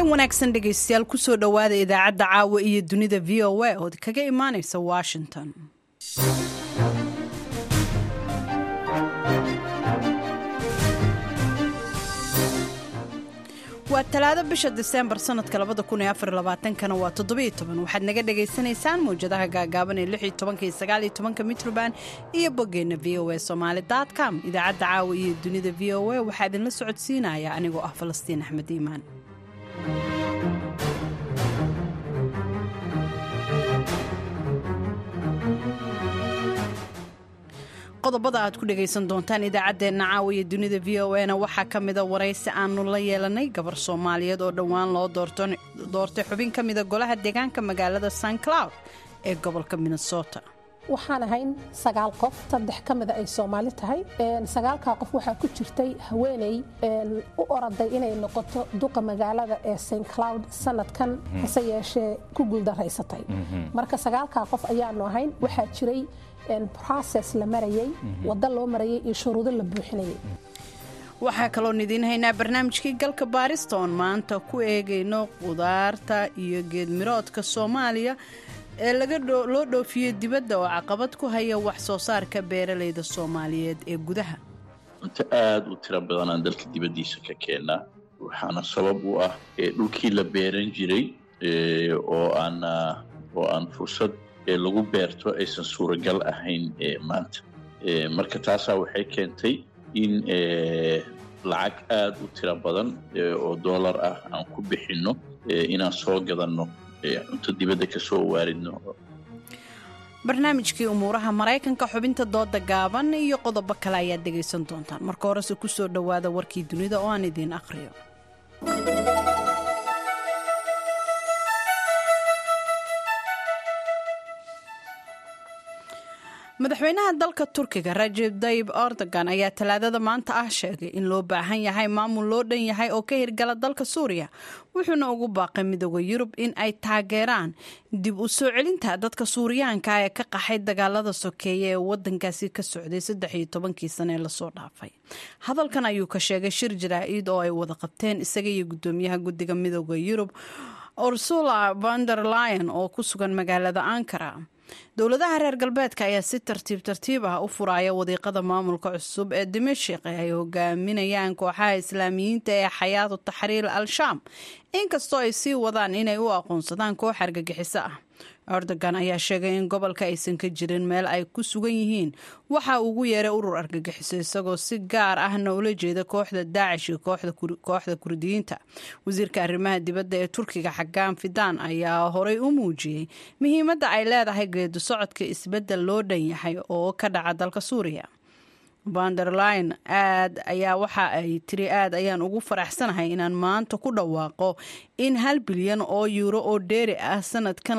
habeen wanaagsan dhegaystayaal kusoo dhowaada idaacadda caawa iyo dunida v o a ood kaga imaanaysa washington waa talaado bisha diseembar sanadka kana waa waxaad naga dhagaysanaysaan mawjadaha gaagaaban ee mitrban iyo boggeenna v o a somaali com idaacadda caawa iyo dunida v o a waxaa idinla socodsiinaya anigoo ah falastiin axmed iimaan qodobada aad ku dhegaysan doontaan idaacaddeenna caawa iyo dunida v o a na waxaa ka mida waraysi aanu la yeelanay gabar soomaaliyeed oo dhowaan loo doortay xubin ka mida golaha deegaanka magaalada san cloud ee gobolka minnesota waxaan ahayn sagaal qof saddex ka mida ay soomaali tahay sagaalkaa qof waxaa ku jirtay haweeney u oraday inay noqoto duqa magaalada ee st cloud sanadkan hase yeeshee ku guuldaraysatay marka sagaalkaa qof ayaanu ahayn waxaa jiray process la marayay waddo loo marayay iyo shuruudo la buuxinayay waxaa kaloon idiin haynaa barnaamijkii galka baarista oon maanta ku eegayno qudaarta iyo geedmiroodka soomaaliya ee loo dhoofiyey dibadda oo caqabad ku haya wax soo saarka beeralayda soomaaliyeed ee gudaha cunto aada u tiro badanaan dalka dibaddiisa ka keennaa waxaana sabab u ah dhulkii la beeran jiray oo aan oo aan fursad lagu beerto aysan suuragal ahayn maanta marka taasaa waxay keentay in lacag aada u tiro badan oo dollar ah aan ku bixinno inaan soo gadanno cunto dibadda ka soo waaridno barnaamijkii umuuraha maraykanka xubinta dooda gaaban iyo qodobo kale ayaad dhegaysan doontaan marka horese ku soo dhowaada warkii dunida oo aan idiin akhriyo madaxweynaha dalka turkiga rajeb dayib erdogan ayaa talaadada maanta ah sheegay in loo baahan yahay maamul loo dhan yahay oo ka hirgala dalka suuriya wuxuuna ugu baaqay midooda yurub in ay taageeraan dib u soo celinta dadka suuriyaanka ee ka qaxay dagaalada sokeeye ee wadankaasi ka socday saddexiyo tobankii sane ee lasoo dhaafay hadalkan ayuu ka sheegay shir jaraa-id oo ay wada qabteen isaga iyo gudoomiyaha guddiga midooda yurub ursula vander lion oo ku sugan magaalada ankara dowladaha reer galbeedka ayaa si tartiib tartiib ah u furaya wadiiqada maamulka cusub ee dimashik ee ay hogaaminayaan kooxaha islaamiyiinta ee xayaatu taxriir al-shaam inkastoo ay sii wadaan inay u aqoonsadaan koox argagixiso ah erdogan ayaa sheegay in gobolka aysan ka jirin meel ay ku sugan yihiin waxa ugu yeeray urur argagixiso isagoo si gaar ahna ula jeeda kooxda daacish iyo kooxda kurdiyiinta wasiirka arrimaha dibadda ee turkiga xagaan fidaan ayaa horay u muujiyey muhiimadda ay leedahay geedu socodka isbeddel loo dhan yahay oo ka dhaca dalka suuriya vanderline aad ayaa waxa ay tiri aad ayaan ugu faraxsanahay inaan maanta ku dhawaaqo in hal bilyan oo yuuro oo dheeri ah sanadkan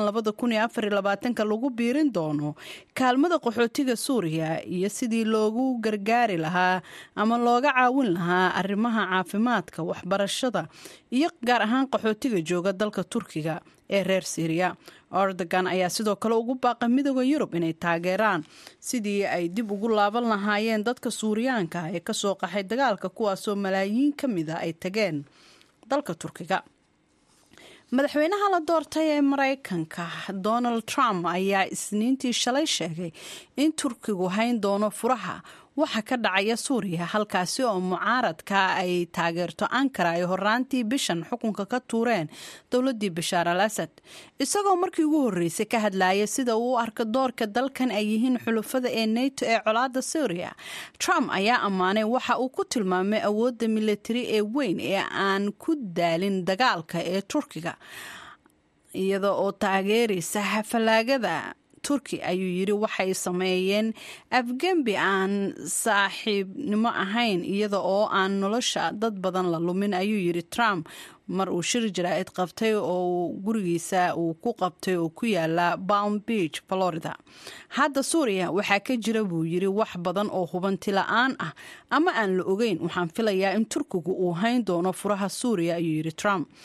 lagu biirin doono kaalmada qaxootiga suuriya iyo sidii loogu gargaari lahaa ama looga caawin lahaa arrimaha caafimaadka waxbarashada iyo gaar ahaan qaxootiga jooga dalka turkiga ee reer syriya erdogan ayaa sidoo kale ugu baaqay midooda yurub inay taageeraan sidii ay dib ugu laaban lahaayeen dadka suuriyaanka ee kasoo qaxay dagaalka kuwaasoo malaayiin ka mida ay tageen dalka turkiga madaxweynaha la doortay ee maraykanka donald trump ayaa isniintii shalay sheegay in turkigu hayn doono furaha waxa ka dhacaya suuriya halkaasi oo mucaaradka ay taageerto ankara ay horaantii bishan xukunka ka tuureen dowladii bashaar al asad isagoo markii ugu horreysay ka hadlaya sida uu u arka doorka dalkan ay yihiin xulufada ee neto ee colaada suuriya trump ayaa ammaanay waxa uu ku tilmaamay awoodda militari ee weyn ee aan ku daalin dagaalka ee turkiga iyada oo taageeraysa hafalaagada turki ayuu yidhi waxay sameeyeen afgembi aan saaxiibnimo ahayn iyada oo aan nolosha dad badan la lumin ayuu yidhi trump mar uu shir jaraa'id qabtay oo gurigiisa uu ku qabtay oo ku yaala palm beach florida hadda suuriya waxaa ka jira buu yidhi wax badan oo hubanti la-aan ah ama aan la ogeyn waxaan filayaa in turkigu uu hayn doono furaha suuriya ayuu yidhi trump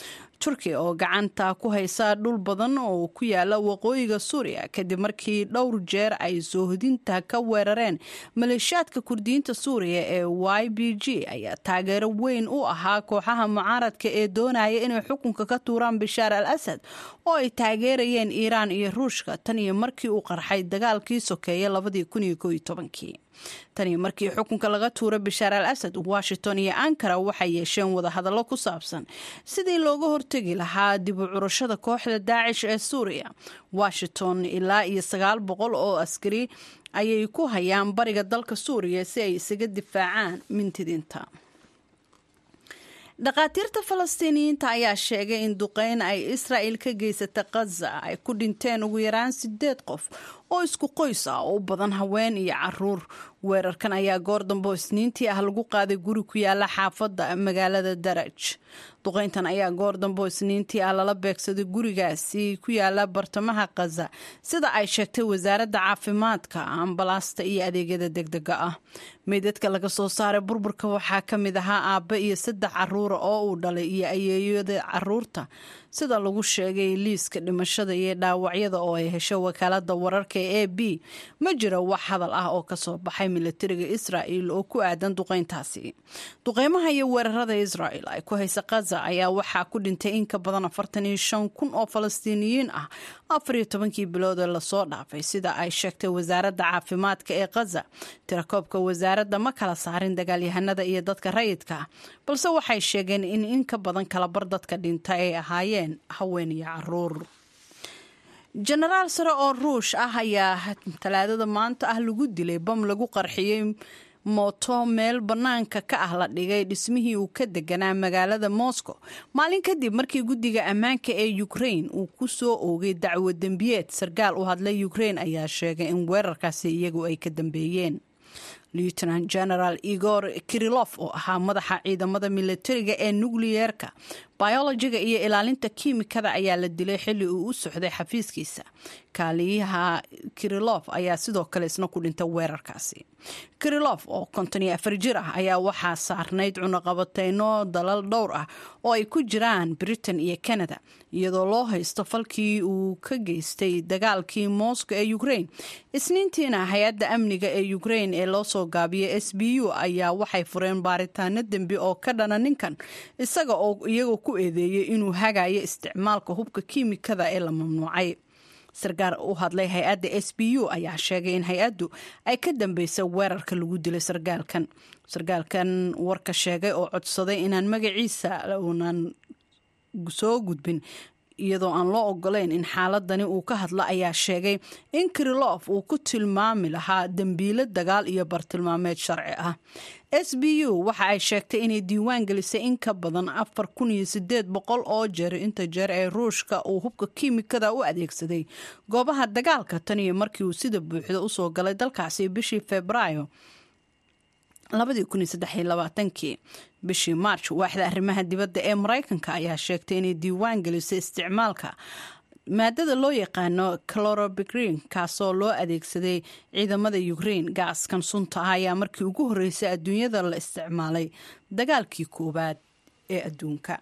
turkiya oo gacanta ku haysa dhul badan oo ku yaala waqooyiga suuriya kadib markii dhowr jeer ay soohodinta ka weerareen maleeshiyaadka kurdiyiinta suuriya ee y b g ayaa taageero weyn u ahaa kooxaha mucaaradka ee doonaya inay xukunka ka tuuraan bashaar al asad oo ay taageerayeen iiraan iyo ruushka tan iyo markii uu qarxay dagaalkii sokeeye labadii kun iyo kooiyo tobankii tanii markii xukunka laga tuuray bashaar al asad washington iyo ankara waxay yeesheen wadahadallo ku saabsan sidii looga hortegi lahaa dib u curashada kooxda daacish ee suuriya washington ilaa iyo sagaal boqol oo askari ayay ku hayaan bariga dalka suuriya si ay isaga difaacaan mintidinta dhakhaatiirta falastiiniyiinta ayaa sheegay in duqeyn ay israa'il ka geysata khaza ay ku dhinteen ugu yaraan sideed qof oo isku qoys ah oo u badan haween iyo caruur weerarkan ayaa goor dambe oo isniintii ah lagu qaaday guri ku yaala xaafadda magaalada daraj duqeyntan ayaa goor dambe oo isniintii ah lala beegsaday gurigaasi ku yaala bartamaha khaza sida ay sheegtay wasaaradda caafimaadka ambalaasta iyo adeegyada degdega ah meydadka laga soo saaray burburka waxaa ka mid ahaa aabbe iyo saddex caruura oo uu dhalay iyo ayeeyada caruurta sida lagu sheegay liiska dhimashada iyo dhaawacyada oo ay hesho wakaalada wararka ee a b ma jiro wax hadal ah oo kasoo baxay milatariga israa'il oo ku aadan duqeyntaasi duqeymaha iyo weerarada israa'il ay ku haysa khaza ayaa waxaa ku dhintay in ka badan afartan iyo shan kun oo falastiiniyiin ah afar iyo tobankii bilood ee lasoo dhaafay sida ay sheegtay wasaaradda caafimaadka ee khaza tirakoobka wasaaradda ma kala saarin dagaalyahanada iyo dadka rayidka ah balse waxay sheegeen in in ka badan kalabar dadka dhinta ay ahaayeen haween iyo caruur jenaraal sare oo ruush ah ayaa talaadada maanta ah lagu dilay bam lagu qarxiyey mooto meel bannaanka ka ah la dhigay dhismihii uu ka deganaa magaalada moscow maalin kadib markii guddiga ammaanka ee ukrain uu ku soo oogay dacwo dembiyeed sarkaal u hadlay ukrain ayaa sheegay in weerarkaasi iyagu ay ka dambeeyeen lieutenant general igor kirilof oo ahaa madaxa ciidamada militariga ee nukliyeerka biologiga iyo ilaalinta kiimikada ayaa la dilay xilli uu u socday xafiiskiisa kaaliyaha kirilof ayaa sidoo kale isna ku dhintay weerarkaasi kirilof oo konton iyo afar jir ah ayaa waxaa saarnayd cunaqabateyno dalal dhowr ah oo ay ku jiraan britain iyo canada iyadoo loo haysto falkii uu ka geystay dagaalkii moscow ee ukrain isniintiina hay-adda amniga ee ukrain ee loo soo gaabiyay s b u ayaa waxay fureen baaritaano dembi oo ka dhana ninkan isaga oo iyagoo ku eedeeyay inuu hagayo isticmaalka hubka kiimikada ee la mamnuucay sarkaal u hadlay hay-adda s b u ayaa sheegay in hay-addu ay ka dambeysay weerarka lagu dilay sarkaalkan sarkaalkan warka sheegay oo codsaday inaan magaciisa uunan soo gudbin iyadoo aan loo ogolayn in xaaladani uu ka hadlo ayaa sheegay in kirilof uu ku tilmaami lahaa dembiilo dagaal iyo bartilmaameed sharci ah s b u waxa ay sheegtay inay diiwaan gelisay in ka badan afar kun iyo sideed boqol oo jeer inta jeer ee ruushka uu hubka kiimikada u adeegsaday goobaha dagaalka tan iyo markii uu sida buuxda usoo galay dalkaasi bishii febraayo kii bishii march waaxda arrimaha dibadda ee maraykanka ayaa sheegtay inay diiwaan gelisay isticmaalka maadada loo yaqaano clorobigrin kaasoo loo adeegsaday ciidamada ukrain gaaskan sunta ah ayaa markii ugu horreysay adduunyada la isticmaalay dagaalkii koowaad ee adduunka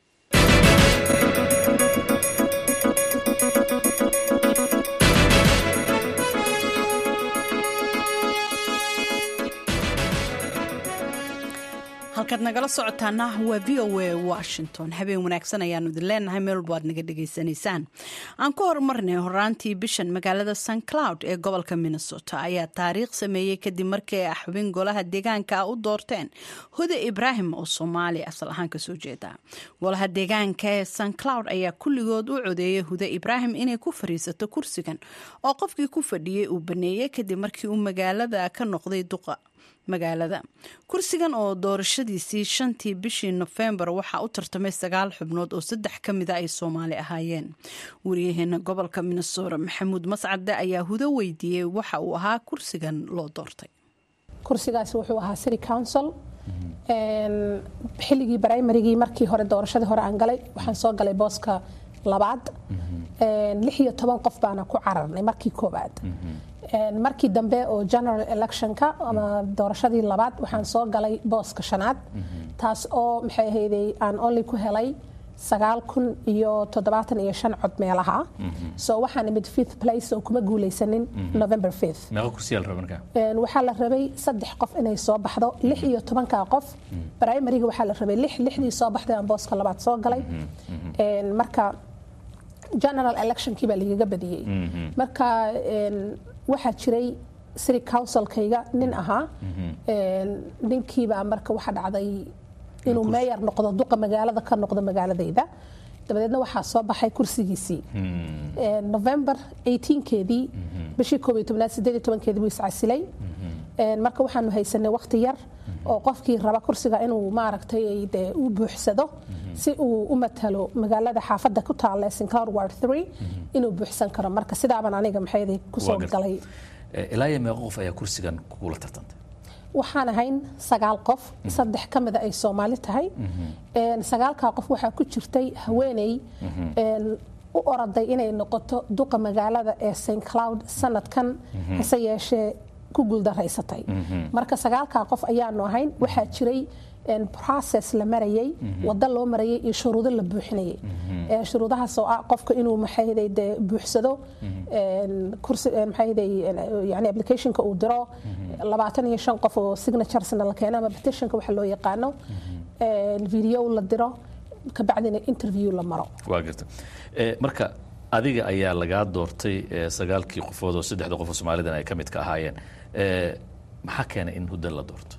halkaad nagala socotaana waa v o a washington habeen wanaagsan ayaanu idin leenahay meel walba aad naga dhegaysanaysaan aan ku horumarnay horaantii bishan magaalada st cloud ee gobolka minnesota ayaa taariikh sameeyey kadib markii ay xubin golaha deegaanka u doorteen huda ibraahim oo soomaali asal ahaan kasoo jeeda golaha deegaanka ee st cloud ayaa kulligood u codeeyay huda ibraahim inay ku fariisato kursigan oo qofkii ku fadhiyey uu baneeyey kadib markii uu magaalada ka noqday duqa magaalada kursigan oo doorashadiisii shantii bishii nofembar waxaa u tartamay sagaal xubnood oo saddex ka mida ay soomaali ahaayeen wariyaheena gobolka minnesota maxamuud mascade ayaa hudo weydiiyey waxa uu ahaa kursigan loo doortay kursigaasi wuxuu ahaa city council xilligii brimarygii markii hore doorashadii hore aan galay waxaan soo galay booska labaad lix iyo toban qof baana ku cararnay markii koowaad markii dambe oo general electionka ama doorashadii labaad waxaan soo galay booska shanaad taas oo maxay ahayday aan only ku helay sagaal kun iyo toddobaatan iyo shan cod meelaha so waxaan imid fifth place oo kuma guulaysanin november fifth meeqa kursiyaa la raba markaa Een, waxaa la rabay saddex qof inay soo baxdo lix iyo tobanka qof primariga waxaa la rabay lix lixdii soo baxday aan booska labaad soo galay Een, marka general electionkii baa lagaga badiyey marka een, waxaa jiray city councilkayga nin ahaa Een, ninkiibaa marka waxaa dhacday inuu meeyar noqdo duqa magaalada ka noqdo magaaladayda dabadeedna waxaa soo baxay kursigiisii Een, november 18keedii bishii koob iyo tobnaad sideed iyo tobankeedii buu iscasilay Een, marka waxaanu haysanay waqti yar oo qofkii raba kursiga inuu maaragtay dee u buuxsado si uu u matalo magaalada xaafadda ku taalla ee St. Cloud Ward 3 inuu buuxsan karo marka sidaaban aniga maxay kusoo Waa gartay. galay Eh, ilaa iyo meeqa qof ayaa kursigan kugula tartantay waxaan ahayn sagaal qof saddex ka mida ay soomaali tahay Een, sagaalkaa qof waxaa ku jirtay haweeney een, u oraday inay noqoto duqa magaalada ee st cloud sanadkan hase yeeshee ku guuldaraysatay marka sagaalkaa qof ayaanu ahayn waxaa jiray een, process la marayay wado loo marayay iyo shuruudo la buuxinayay Ee, shuruudahaas oo ah qofka inuu maxayday dee buuxsado een, kursi een, maxayday een, yani applicationka uu diro labaatan iyo shan qof oo signaturesna la keeno ama petitionka waxa loo yaqaano een, video la diro kabacdina interview la maro waa garta Eh, marka adiga ayaa lagaa doortay eh, sagaalkii qofood oo saddexda qof oo soomaalidan ay ka mid ka ahaayeen Eh, maxaa keenay in huddan la doorto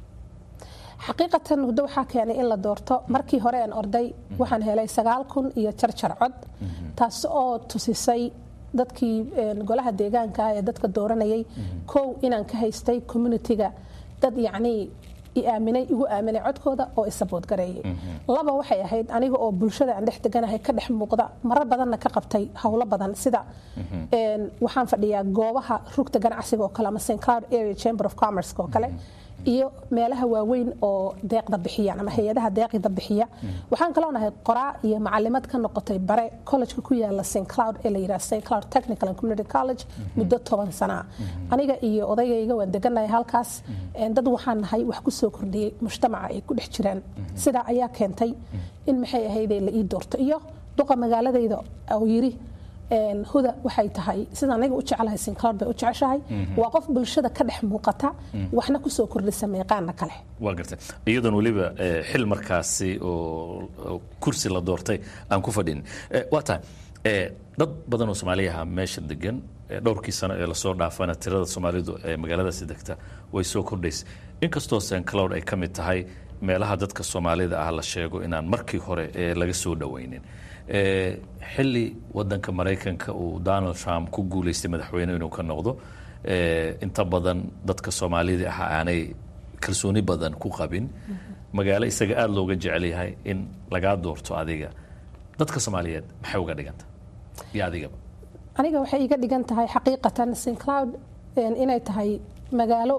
xaqiiqatan huddo waxaa keenay in la doorto markii hore aan orday waxaan helay sagaal kun iyo jarjar cod taas oo tusisay dadkii een, golaha deegaanka ah ee dadka dooranayay kow inaan ka haystay communitiga dad yacnii i aaminay igu aaminay codkooda oo i sabood gareeyay laba waxay ahayd aniga oo bulshada aan dhex deganahay ka dhex muuqda marar badanna ka qabtay howlo badan sida een, waxaan fadhiyaa goobaha rugta ganacsiga oo kale ama st cloud area chamber of commerce oo kale iyo meelaha waaweyn oo deeqda bixiyaan ama hay-adaha deeqda bixiya waxaan kaloo nahay qoraa iyo macalimad ka noqotay bare collegeka ku yaala st cloud ee la yidhaha st cloud technical and community college muddo toban sana aniga iyo odaygayga waan deganahay halkaas Een, dad waxaan nahay wax ku soo kordhiyey mujtamaca ay ku dhex jiraan sidaa ayaa keentay in maxay ahaydee la ii doorto iyo duqa magaaladayda oo yiri een, huda waxay tahay sida aniga u jeclahay st cloud bay u jeceshahay waa qof bulshada ka dhex muuqata waxna kusoo kordhisa meeqaana kale waa gartay iyadoon weliba eh, xil markaasi oo oo kursi la doortay aan ku fadhin Eh, waa tahay eh, dad badan oo soomaaliyaha meesha degan eh, dhowrkii sano ee lasoo dhaafana tirada soomaalidu ee magaaladaasi degta way soo kordhaysay inkastoo st cloud ay ka mid tahay meelaha dadka soomaalida ah la sheego inaan markii hore eh, laga soo dhowaynin Eh, xilli wadanka maraykanka uu donald trump ku guulaystay madaxweyne inuu ka noqdo eh, inta badan dadka soomaalida ah aanay kalsooni badan ku qabin magaalo isaga aada looga jecel yahay in lagaa doorto adiga dadka soomaaliyeed maxay uga dhiganta iyo adigaba aniga waxay iga dhigan tahay xaqiiqatan st cloud een, inay tahay magaalo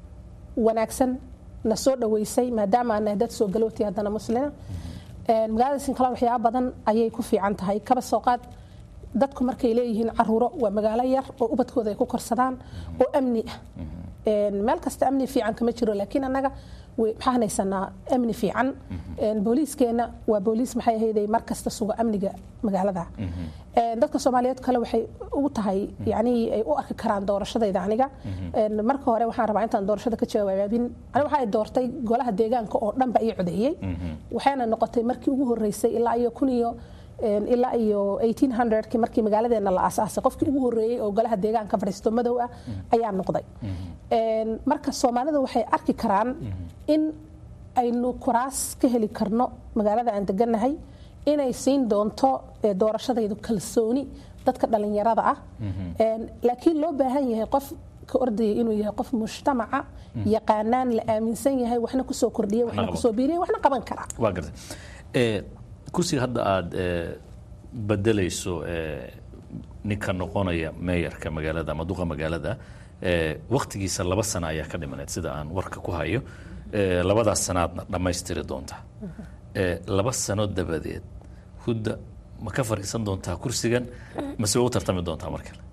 wanaagsan na soo dhaweysay maadaama aan nahay dad soo galooti haddana muslina Een, magaalada st cloud waxyaaba badan ayay ku fiican tahay kaba soo qaad dadku markay leeyihiin caruuro waa magaalo yar oo ubadkooda ay ku korsadaan oo amni ah Een, meel kasta amni fiican kama jiro laakiin annaga way- maxaan haysanaa amni fiican Een, booliiskeena waa booliis maxay ahayday mar kasta suga amniga magaalada Een, dadka soomaaliyeed kale waxay ugu tahay yani ay u arki karaan doorashadayda aniga Een, marka hore waxaan rabaa intaan doorashada ka jawaabin aniga waxa ay doortay golaha deegaanka oo dhanba ii codeeyey waxayna noqotay markii ugu horeysay ilaa iyo kun iyo een, ilaa iyo 1800kii markii magaaladeena la aasaasay qofkii ugu horeeyey oo golaha deegaanka fadhiisto madow ah ayaa noqday Een, marka soomaalida waxay arki karaan in aynu kuraas ka heli karno magaalada aan deganahay inay siin doonto eh, doorashadaydu kalsooni dadka dhalinyarada ah Een, laakiin loo baahan yahay qof ka ordaya inuu yahay qof mujtamaca yaqaanaan la aaminsan yahay waxna kusoo kordhiya waxna qaban. kusoo biiriya waxna qaban kara waa gartay Eh, kursiga hadda aada eh, bedelayso eh, ninka noqonaya meeyarka magaalada ama duqa magaalada eh, waktigiisa laba sano ayaa ka dhimaneed sida aan warka ku hayo Eh, labadaas sanaadna dhammaystiri doonta Eh, laba sano dabadeed hudda ma ka fadhiisan doontaa kursigan mase way u tartami doontaa mar kale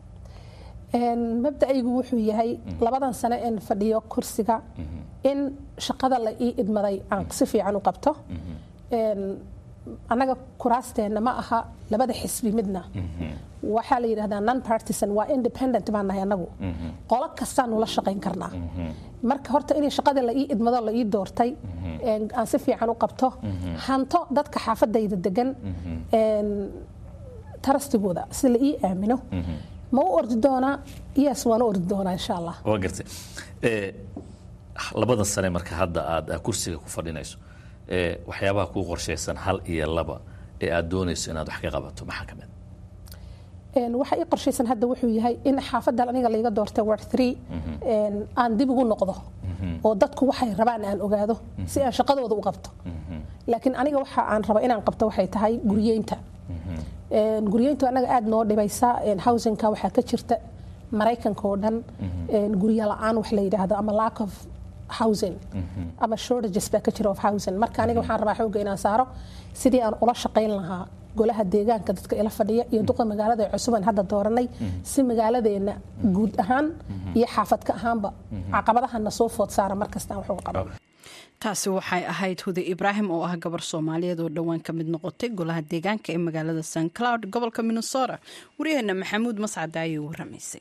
Een, mabda'aygu wuxuu yahay labadan sano een fadhiyo kursiga in shaqada la ii idmaday aan si fiican u qabto Een, annaga kuraasteenna ma aha labada xisbi midna waxaa la yidhahdaa non partisan waa independent baan nahay annagu qolo kastaan nula shaqayn karnaa marka horta inay shaqada la ii idmado la ii doortay aan si fiican u qabto hanto dadka xaafadayda degan tarastigooda si la ii aamino ma u ordi doonaa yes waan u ordi doonaa insha allah waa gartay labada sane marka hadda aad kursiga ku fadhinayso waxyaabaha kuu qorshaysan hal iyo laba ee aad doonayso inaad wax ka qabato maxaa ka mid waxa ii qorshaysan hadda wuxuu yahay in xaafadan aniga layga doortay ward three aan dib ugu noqdo oo dadku waxay rabaan aan ogaado si aan shaqadooda u qabto laakiin aniga waxa aan raba inaan qabto waxay tahay guryeynta guryeyntu anaga aada noo dhibaysa housingka waxaa ka jirta maraykanka oo dhan gurya la-aan wax la yidhaahdo ama lack of housing ama shortages baa ka jira of housing marka aniga waxaan rabaa xoogga inaan saaro sidii aan ula shaqayn lahaa golaha deegaanka dadka ila fadhiya iyo duqa magaalada ee cusuban hadda dooranay si magaaladeena guud ahaan iyo xaafadka ahaanba caqabadahana soo food saara markasta aan wax uga qaban taasi waxay ahayd hude ibraahim oo ah gabar soomaaliyeed oo dhowaan ka mid noqotay golaha deegaanka ee magaalada st cloud gobolka minnesota waryaheena maxamuud mascada ayay waramaysay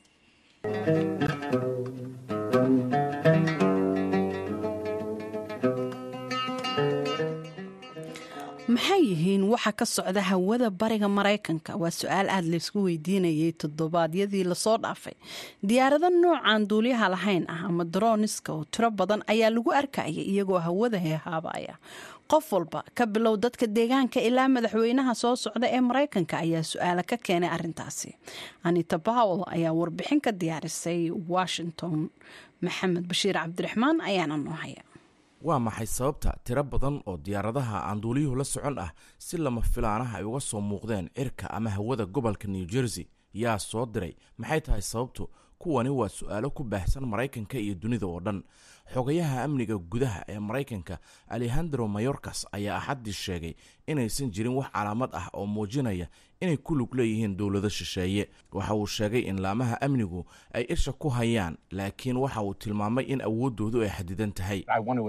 maxay yihiin waxa ka socda hawada bariga maraykanka waa su-aal aada laysku weydiinayay toddobaadyadii lasoo dhaafay diyaarado noocaan duuliyaha lahayn ah ama daroniska oo tiro badan ayaa lagu arkaya iyagoo hawada heehaabaya qof walba ka bilow dadka deegaanka ilaa madaxweynaha soo socda ee maraykanka ayaa su-aala ka keenay arintaasi anita bowel ayaa warbixin ka diyaarisay washington maxamed bashiir cabdiraxmaan ayaana noo haya waa maxay sababta tiro badan oo diyaaradaha aan duuliyuhu la socon ah si lama filaanaha ay uga soo muuqdeen cirka ama hawada gobolka new jersey yaa soo diray maxay tahay sababtu kuwani waa su-aalo ku baahsan maraykanka iyo dunida oo dhan xogayaha amniga gudaha ee maraykanka alejandro mayorkas ayaa axaddii sheegay inaysan jirin wax calaamad ah oo muujinaya inay ku lug leeyihiin dowlado shisheeye waxa uu sheegay in laamaha amnigu ay isha ku hayaan laakiin waxa uu tilmaamay in awooddoodu ay xadidan tahay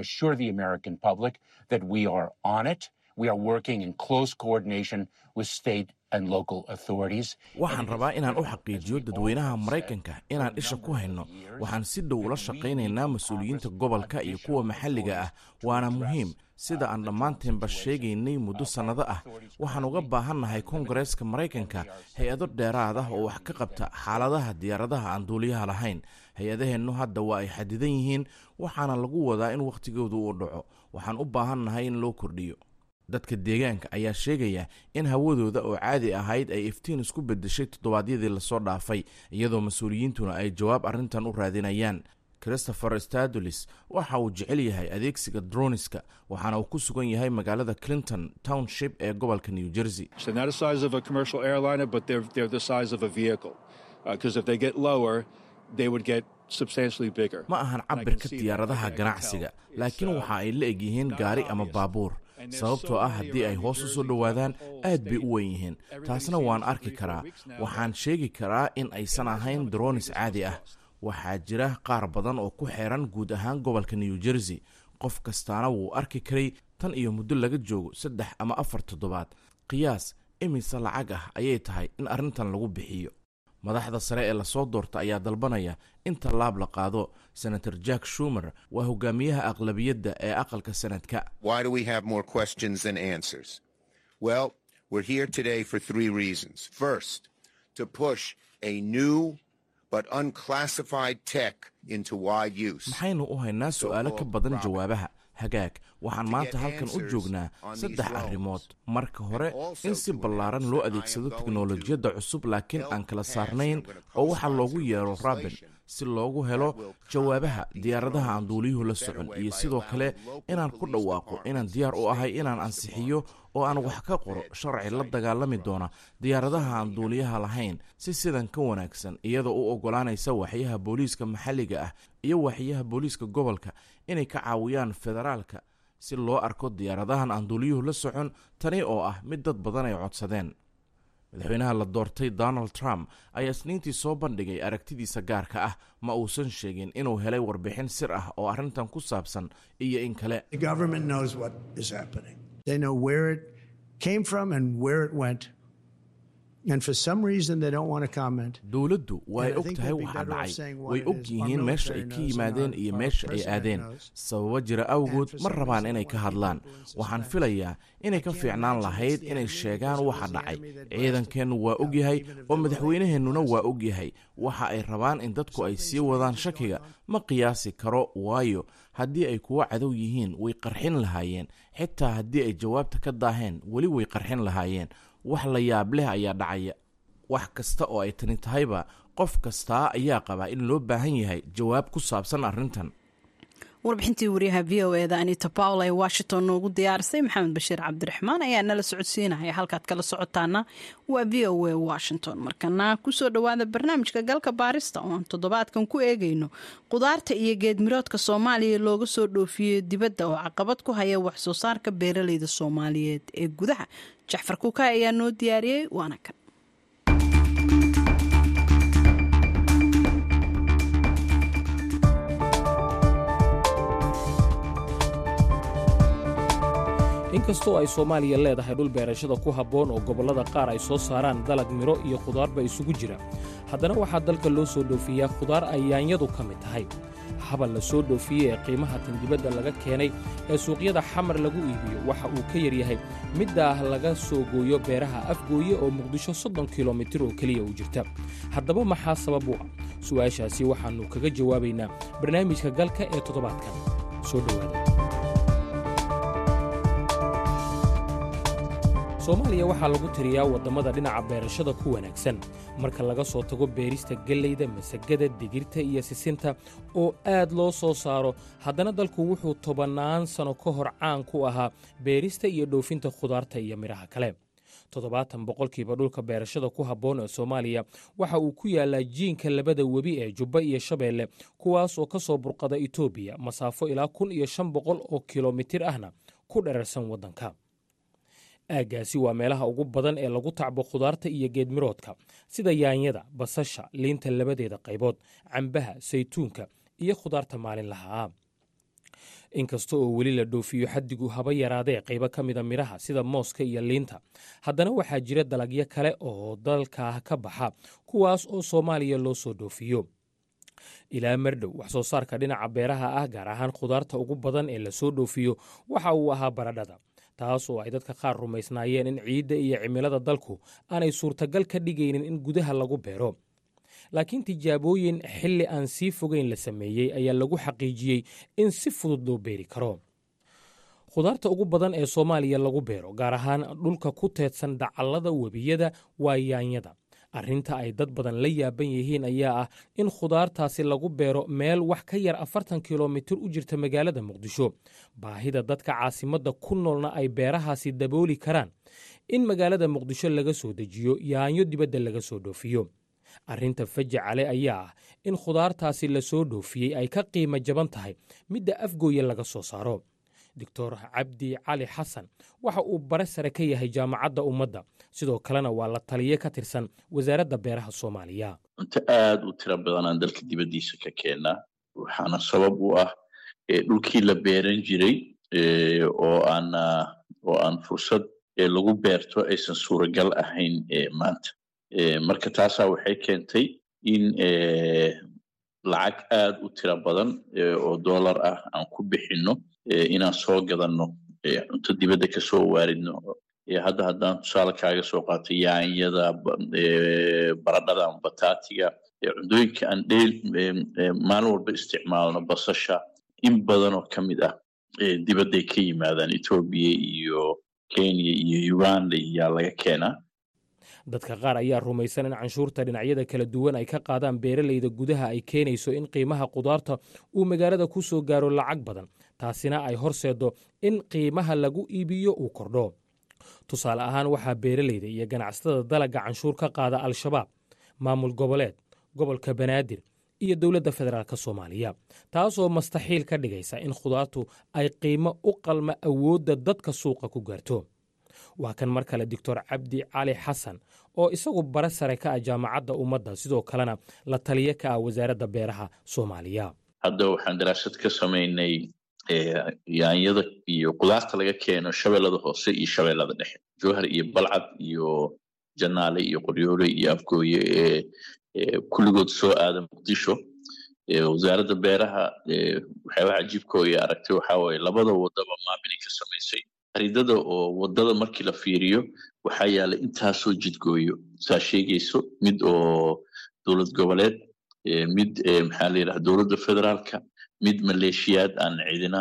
waxaan rabaa inaan u xaqiijiyo dadweynaha maraykanka inaan isha ku hayno waxaan si dhow ula shaqaynaynaa mas-uuliyiinta gobolka iyo kuwa maxalliga ah waana muhiim sida aan dhammaanteenba sheegaynay muddo sannado ah waxaan uga baahannahay kongareeska maraykanka hay-ado dheeraad ah oo wax ka qabta xaaladaha diyaaradaha aan duuliyaha lahayn hay-adaheennu hadda waa ay xadidan yihiin waxaana lagu wadaa in wakhtigoodu uu dhaco waxaan u baahannahay in loo kordhiyo dadka deegaanka ayaa sheegaya in hawadooda oo caadi ahayd ay iftiin isku beddeshay toddobaadyadii lasoo dhaafay iyadoo mas-uuliyiintuna ay jawaab arrintan u raadinayaan christopher stadulis waxa uu jecel yahay adeegsiga droniska waxaana uu ku sugan yahay magaalada clinton township ee gobolka new jersey ma ahan cabirka diyaaradaha ganacsiga laakiin waxa ay la eg yihiin gaari ama baabuur sababtoo ah haddii ay hoos u soo dhowaadaan aad bay u weyn yihiin taasna waan arki karaa waxaan sheegi karaa in aysan ahayn dronis caadi ah waxaa jira qaar badan oo ku xeeran guud ahaan gobolka new jersey qof kastaana wuu arki karay tan iyo muddo laga joogo saddex ama afar toddobaad qiyaas imise lacag ah ayay tahay in arrintan lagu bixiyo madaxda sare ee lasoo doorta ayaa dalbanaya in tallaab la qaado senator jack shumer waa hogaamiyaha aqlabiyadda ee aqalka sanadka maxaynu u haynaa su'aalo ka badan jawaabaha hagaag waxaan maanta halkan u joognaa saddex arrimood marka hore in si ballaaran loo adeegsado teknolojiyadda cusub laakiin aan kala saarnayn oo waxaa loogu yeero rabin si loogu helo jawaabaha diyaaradaha aan duuliyuhu la socon iyo sidoo kale inaan ku dhawaaqo inaan diyaar u ahay inaan ansixiyo oo aan wax ka qoro sharci la dagaalami doona diyaaradaha aan duuliyaha lahayn si sidan ka wanaagsan iyadoo u oggolaanaysa waxyaha booliiska maxalliga ah iyo waxyaha booliiska gobolka inay ka caawiyaan federaalka si loo arko diyaaradahan aan duuliyuhu la socon tani oo ah mid dad badan ay codsadeen madaxweynaha la doortay donald trump ayaa isniintii soo bandhigay aragtidiisa gaarka ah ma uusan sheegin inuu helay warbixin sir ah oo arrintan ku saabsan iyo in kale came from and where it went. And for some reason, they don't want to comment. dowladdu way og tahay waxa dhacay way og yihiin meesha ay ka yimaadeen iyo meesha ay aadeen sababo jira awgood ma rabaan inay ka hadlaan waxaan filayaa inay ka fiicnaan lahayd inay sheegaan waxa dhacay ciidankeennu waa og yahay oo madaxweynaheennuna waa og yahay waxa ay rabaan in dadku ay sii wadaan shakiga ma qiyaasi karo waayo haddii ay kuwa cadow yihiin way qarxin lahaayeen xitaa haddii ay jawaabta ka daaheen weli way qarxin lahaayeen wax la yaab leh ayaa dhacaya wax kasta oo ay tani tahayba qof kastaa ayaa qabaa in loo baahan yahay jawaab ku saabsan arrintan warbixintii wariyaha v o eda anita pawl ee washington noogu diyaarisay maxamed bashiir cabdiraxmaan ayaa nala socodsiinaya halkaad kala socotaana waa v o a washington markana kusoo dhowaada barnaamijka galka baarista oo aan toddobaadkan ku eegayno qudaarta iyo geedmiroodka soomaaliya looga soo dhoofiyo dibadda oo caqabad ku haya wax soo saarka beeraleyda soomaaliyeed ee gudaha jaxfar kuka ayaa noo diyaariyey waana kan inkastoo ay soomaaliya leedahay dhul beerashada ku habboon oo gobollada qaar ay soo saaraan dalag midho iyo khudaarba isugu jira haddana waxaa dalka loo soo dhoofiyaa khudaar ay yaanyadu ka mid tahay habal la soo dhoofiyey ee qiimaha tan dibadda laga keenay ee suuqyada xamar lagu iibiyo waxa uu ka yaryahay middaah laga soo gooyo beeraha afgooye oo muqdisho soddon kilomitir oo keliya u jirta haddaba maxaa sabab u ah su'aashaasi waxaannu kaga jawaabaynaa barnaamijka galka ee toddobaadkan soo dhowaada soomaaliya waxaa lagu tiriyaa waddamada dhinaca beerashada ku wanaagsan marka laga soo tago beerista gellayda masagada digirta iyo sisinta oo aad loo soo saaro haddana dalku wuxuu tobannaan sano ka hor caan ku ahaa beerista iyo dhoofinta khudaarta iyo midhaha kale toddobaatan boqolkiiba dhulka beerashada ku habboon ee soomaaliya waxa uu ku yaallaa jiinka labada webi ee jubba iyo shabeelle kuwaas oo ka soo burqada etoobiya masaafo ilaa kun iyo shan boqol oo kilomitir ahna ku dherarsan waddanka aaggaasi waa meelaha ugu badan ee lagu tacbo khudaarta iyo geedmiroodka sida yaanyada basasha liinta labadeeda qaybood cambaha saytuunka iyo khudaarta maalinlaha ah inkasta oo weli la dhoofiyo xaddigu haba yaraadee qaybo ka mida midhaha sida mooska iyo liinta haddana waxaa jira dalagyo kale oo dalka ka baxa kuwaas oo soomaaliya loo soo dhoofiyo ilaa mardhow wax soo saarka dhinaca beeraha ah gaar ahaan khudaarta ugu badan ee lasoo dhoofiyo waxa uu ahaa baradhada taas oo ay dadka qaar rumaysnaayeen in ciidda iyo cimilada dalku aanay suurtagal ka dhigaynin in gudaha lagu beero laakiin tijaabooyin xilli aan sii fogeyn la sameeyey ayaa lagu xaqiijiyey in si fudud loo beeri karo khudaarta ugu badan ee soomaaliya lagu beero gaar ahaan dhulka ku teedsan dacallada webiyada waa yaanyada arrinta ay dad badan la yaaban yihiin ayaa ah in khudaartaasi lagu beero meel wax ka yar afartan kilomitir u jirta magaalada muqdisho baahida dadka caasimadda ku noolna ay beerahaasi dabooli karaan in magaalada muqdisho laga soo dejiyo yaanyo dibadda laga soo dhoofiyo arrinta fajacale ayaa ah in khudaartaasi la soo dhoofiyey ay ka qiimo jaban tahay midda afgooye laga soo saaro doctor cabdi cali xasan waxa uu bare sare ka yahay jaamacadda ummadda sidoo kalena waa la taliye ka tirsan wasaaradda beeraha soomaaliya cunto aada u tiro badan aan dalka dibaddiisa ka keennaa waxaana sabab u ah dhulkii la beeran jiray oo aan oo aan fursad lagu beerto aysan suuragal ahayn maanta marka taasaa waxay keentay in lacag aada u tiro badan oo dollar ah aan ku bixinno inaan soo gadanno cunto dibadda kasoo waaridno hadda haddaan tusaale kaaga soo qaato yaanyada baradhada ama bataatiga cuntooyinka aan dheel maalin walba isticmaalno basasha in badan oo ka mid ah dibadday ka yimaadaan etoobiya iyo kenya iyo uganda iyaa laga keenaa dadka qaar ayaa rumaysan in canshuurta dhinacyada kala duwan ay ka qaadaan beeralayda gudaha ay keenayso in qiimaha khudaarta uu magaalada ku soo gaaro lacag badan taasina ay horseeddo in qiimaha lagu iibiyo uu kordho tusaale ahaan waxaa beeralayda iyo ganacsatada dalagga canshuur ka qaada al-shabaab maamul goboleed gobolka banaadir iyo dowladda federaalk soomaaliya taasoo mastaxiil ka dhigaysa in khudaartu ay qiimo u qalma awoodda dadka suuqa ku gaarto waa kan mar kale doctor cabdi cali xasan oo isagu bare sare ka ah jaamacadda ummadda sidoo kalena la taliye ka ah wasaaradda beeraha soomaaliya hadda waxaan daraasad ka samaynay yaanyada iyo qudaarta laga keeno shabeellada hoose iyo shabeellada dhexe jowhar iyo balcad iyo janaale iyo qoryoole iyo afgooye ee kulligood soo aada muqdisho wasaaradda beeraha waxyaabaha cajiibka oo iyo aragtay waxaa waaye labada wadaba maabinay ka samaysay khariidada oo wadada markii la fiiriyo waxaa yaalay intaasoo jidgooyo saa sheegayso mid oo dowlad goboleed mid maxaa la yidhaha dowladda federaalka mid maleeshiyaad aan cidina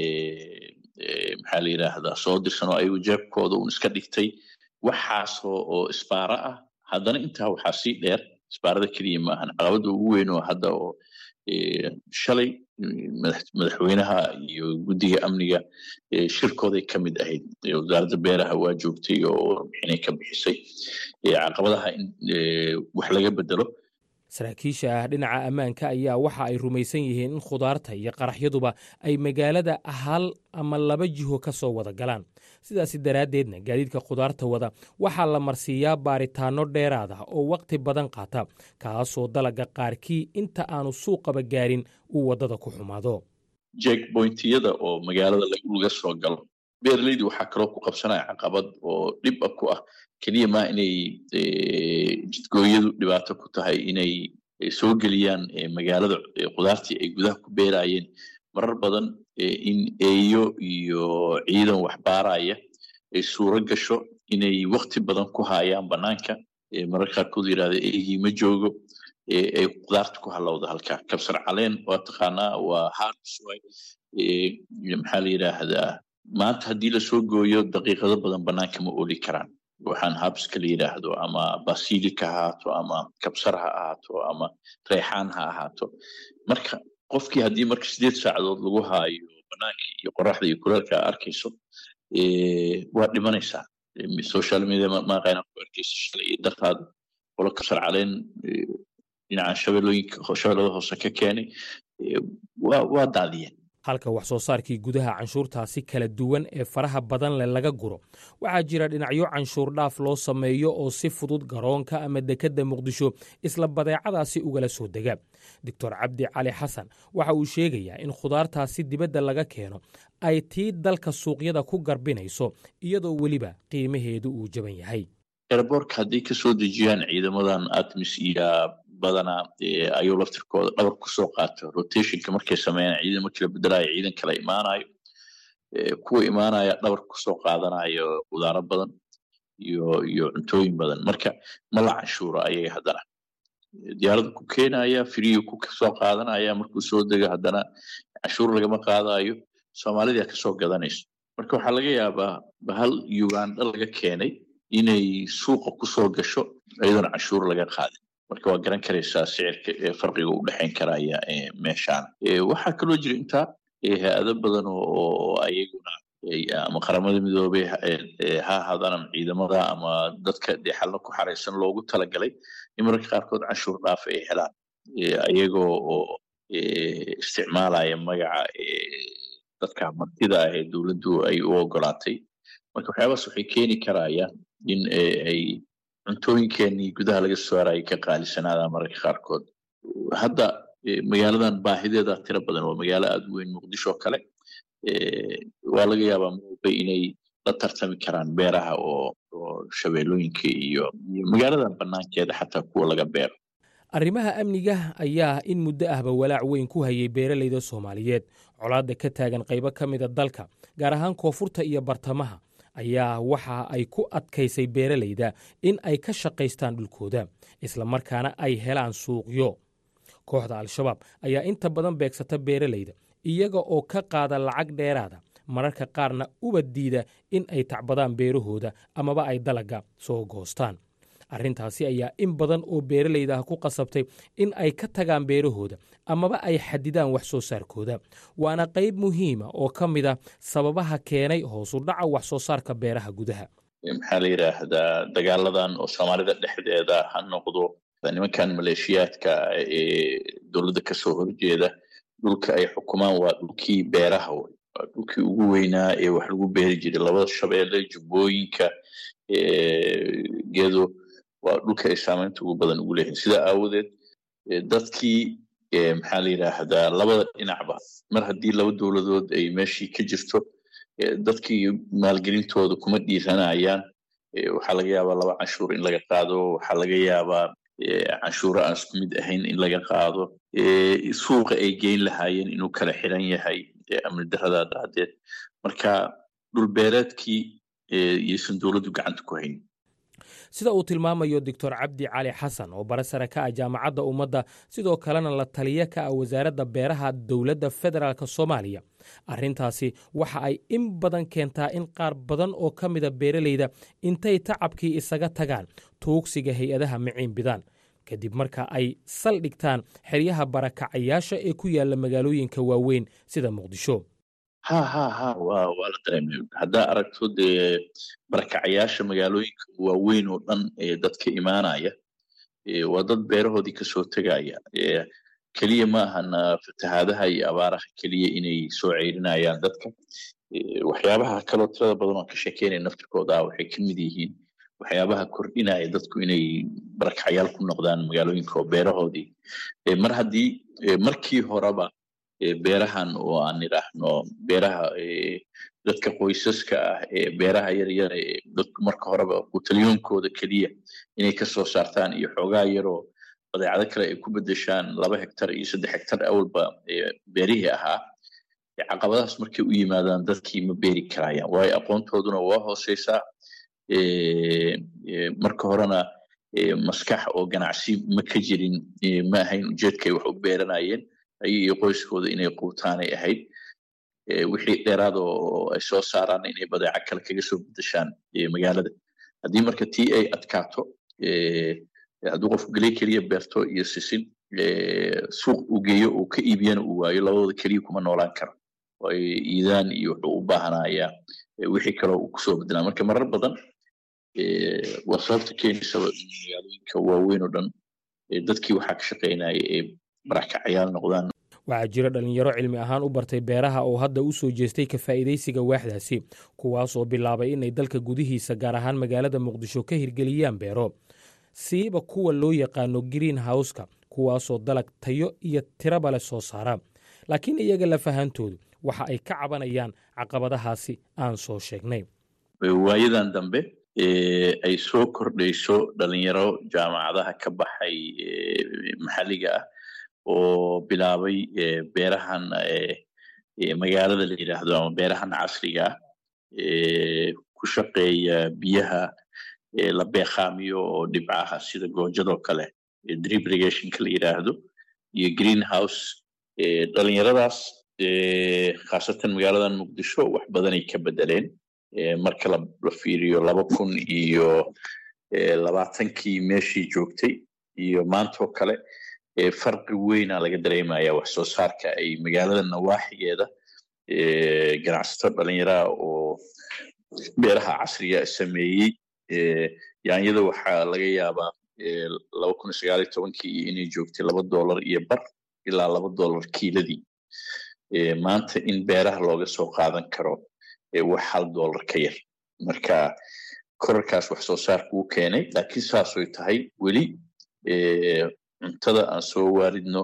maxaa la yidhaahdaa soo dirsan oo ayagu jeebkooda un iska dhigtay waxaasoo oo isbaara ah haddana intaa waxaa sii dheer isbaarada keliya maahan caqabada ugu weyn oo hadda oo shalay madaxweynaha iyo guddiga amniga shirkooday ka mid ahayd wasaaradda beeraha waa joogtay oo warbixinay ka bixisay caqabadaha in wax laga bedelo saraakiisha ah dhinaca ammaanka ayaa waxa ay rumaysan yihiin in khudaarta iyo qaraxyaduba ay magaalada hal ama laba jiho ka soo wada galaan sidaasi daraaddeedna gaadiidka khudaarta wada waxaa la marsiiyaa baaritaanno dheeraad ah oo wakhti badan qaata kaasoo dalaga qaarkii inta aanu suuqaba gaarin uu waddada ku xumaado jekbointiyada oo magaalada laga soo galo beeraleydu waxaa kaloo ku qabsanaya caqabad oo dhib a ku ah keliya maa inay jidgooyadu dhibaato ku tahay inay soo geliyaan magaalada khudaartii ay gudaha ku beerayeen marar badan in eeyo iyo ciidan wax baaraya ay suuro gasho inay wakti badan ku hayaan banaanka marar qaarkood yidhahda eegii ma joogo ay khudaarta ku halowda halkaa kabsar caleen waa taqaanaa waa harsoy maxaa la yidhaahdaa maanta haddii lasoo gooyo daqiiqado badan banaanka ma ooli karaan waxaan habska la yidhaahdo ama basilika ha ahaato ama kabsar ha ahaato ama reexaan ha ahaato marka qofkii haddii marka sideed saacadood lagu haayo banaanka iyo qoraxda iyo kuleelka arkayso waa dhimanaysaa social media maaqayna ku arkaysa shalay iyo dartaada qolo kabsar caleen dhinaca shabeellooyinka shabeellada hoose ka keenay waa daadiyeen halka wax soo saarkii gudaha canshuurtaasi kala duwan ee faraha badan leh laga guro waxaa jira dhinacyo canshuur dhaaf loo sameeyo oo si fudud garoonka ama dekedda muqdisho isla badeecadaasi ugala soo dega doctor cabdi cali xasan waxa uu sheegayaa in khudaartaasi dibadda laga keeno ay tii dalka suuqyada ku garbinayso iyadoo weliba qiimaheedu uu jaban yahay eraboorka hadday kasoo dejiyaan ciidamadan atmis iyo badanaa ayuu laftirkooda dhabar kusoo qaato rotationka markay sameeyaan ciidan markii la bedelayo ciidan kala imaanayo kuwa imaanaya dhabar kusoo qaadanayo khudaaro badan iyo iyo cuntooyin badan marka ma la canshuuro ayaga haddana diyaarada ku keenaya firiyu ku soo qaadanaya markuu soo dego haddana canshuur lagama qaadayo soomaalida kasoo gadanayso marka waxaa laga yaabaa bahal uganda laga keenay inay suuqa kusoo gasho iyadoona canshuur laga qaadin marka waa garan karaysaa sicirka farqiga u dhexayn karaya meeshaan waxaa kaloo jira intaa hay-ado badan oo ayaguna ama qaramada midoobey ha ahaadaan ama ciidamada ama dadka dee xalna ku xaraysan loogu talagalay in mararka qaarkood canshuur dhaaf ay helaan ayagoo oo isticmaalaya magaca dadka martida ah ee dowladdu ay u ogolaatay marka waxyaabaas waxay keeni karayaan in ay cuntooyinkeenii gudaha laga saaraya ka qaalisanaadaan mararka qaarkood hadda magaaladan baahideeda tiro badan waa magaalo aada u weyn muqdisho kale waa laga yaabaa moobay inay la tartami karaan beeraha oo oo shabeellooyinka iyo magaaladan banaankeeda xataa kuwa laga beero arrimaha amniga ayaa in muddo ahba walaac weyn ku hayay beeralayda soomaaliyeed colaadda ka taagan qaybo ka mida dalka gaar ahaan koonfurta iyo bartamaha ayaa waxa ay ku adkaysay beeralayda in ay ka shaqaystaan dhulkooda islamarkaana ay helaan suuqyo kooxda al-shabaab ayaa inta badan beegsata beeralayda iyaga oo ka qaada lacag dheeraada mararka qaarna uba diida in ay tacbadaan beerahooda amaba ay dalagga soo goostaan arrintaasi ayaa in badan oo beeralayda ah ku qasabtay in ay ka tagaan beerahooda amaba ay xadidaan wax soo saarkooda waana qayb muhiima oo ka mid a sababaha keenay hoosu dhaca wax soo saarka beeraha gudaha maxaa la yidhaahdaa dagaaladan oo soomaalida dhexdeeda ha noqdo nimankan maleeshiyaadka ee dowladda kasoo horjeeda dhulka ay xukumaan waa dhulkii beeraha wey waa dhulkii ugu weynaa ee wax lagu beeri jiray labada shabeelle jubbooyinka geedo waa dhulka ay saamaynta ugu badan ugu leeyihin sidaa aawadeed dadkii maxaa la yidhaahdaa labada dhinacba mar haddii laba dowladood ay meeshii ka jirto dadkii maalgelintooda kuma dhiiranayaan waxaa laga yaabaa laba canshuur in laga qaado waxaa laga yaabaa canshuuro aan isku mid ahayn in laga qaado suuqa ay geyn lahaayeen inuu kala xiran yahay amni darada daadeed marka dhulbeereedkii yaysan dowladdu gacanta ku hayn sida uu tilmaamayo doctor cabdi cali xasan oo bare sare ka ah jaamacadda ummadda sidoo kalena la taliya ka ah wasaaradda beeraha dowladda federaalk soomaaliya arrintaasi waxa ay in badan keentaa in qaar badan oo ka mida beeralayda intay tacabkii isaga tagaan tuugsiga hay-adaha maciin bidaan kadib marka ay saldhigtaan xeryaha barakacayaasha ee ku yaalla magaalooyinka waaweyn sida muqdisho ha ha ha wa waa la dareemay haddaa aragto dee barakacayaasha magaalooyinka waaweyn oo dhan ee dadka imaanaya waa dad beerahoodii kasoo tegaya keliya ma ahana fatahaadaha iyo abaaraha keliya inay soo ceyrinayaan dadka waxyaabaha kaloo tirada badan oo ka sheekeynaya naftirkooda waxay ka mid yihiin waxyaabaha kordhinaya dadku inay barakacayaal ku noqdaan magaalooyinka oo beerahoodii mar haddii markii horeba beerahan oo aan idhaahno beeraha dadka qoysaska ah ee beeraha yaryar ee dadku marka horeba qutaliyoonkooda keliya inay kasoo saartaan iyo xoogaa yaroo badeecado kale ay ku bedeshaan laba hektar iyo saddex hektar awalba beerihii ahaa caqabadahaas markay u yimaadaan dadkii ma beeri karayaan waayo aqoontooduna waa hooseysaa marka horena maskax oo ganacsi ma ka jirin ma ahayn ujeedkay wax u beeranayeen ayaga iyo qoyskooda inay quutaanay ahayd wixii dheeraad oo ay soo saaraan inay badeeco kale kaga soo bedeshaan magaalada haddii marka tii ay adkaato hadduu qofku geley keliya beerto iyo sisin suuq uu geeyo uu ka iibiyana uu waayo labadooda keliya kuma noolaan karo ay iidaan iyo wuxuu u baahanayaa wixii kaloo uu kusoo bedelaa marka marar badan waa sababta keenaysaba in magaalooyinka waaweyn oo dhan dadkii waxaa ka shaqaynaya ee barakacayaal noqdaan waxaa jira dhallinyaro cilmi ahaan u bartay beeraha oo hadda u soo jeestay ka faa'iidaysiga waaxdaasi kuwaasoo bilaabay inay dalka gudihiisa gaar ahaan magaalada muqdisho ka hirgeliyaan beero siiba kuwa loo yaqaano green howska kuwaasoo dalag tayo iyo tiraba leh soo saara laakiin iyaga lafahantoodu waxa ay ka cabanayaan caqabadahaasi aan soo sheegnay waayadan dambe ay soo kordhayso dhalinyaro jaamacadaha ka baxay maxalliga ah oo bilaabay beerahan magaalada la yidhaahdo ama beerahan casriga ah ku shaqeeya biyaha la beeqaamiyo oo dhibcaha sida goojadoo kale drip irrigationka la yidhaahdo iyo green house dhalinyaradaas khaasatan magaaladan muqdisho wax badanay ka bedeleen marka la fiiriyo laba kun iyo labaatankii meeshii joogtay iyo maantoo kale farqi weyna laga dareemaya wax soo saarka ay magaalada nawaaxigeeda ganacsato dhalinyaraha oo beeraha casriga sameeyey yaanyada waxaa laga yaabaa laba kun iyo sagaal iyo tobankii inay joogtay laba dollar iyo bar ilaa laba dollar kiiladii maanta in beeraha looga soo qaadan karo wax hal dollar ka yar marka korarkaas wax soo saarka uu keenay laakiin saasoy tahay weli cuntada aan soo waaridno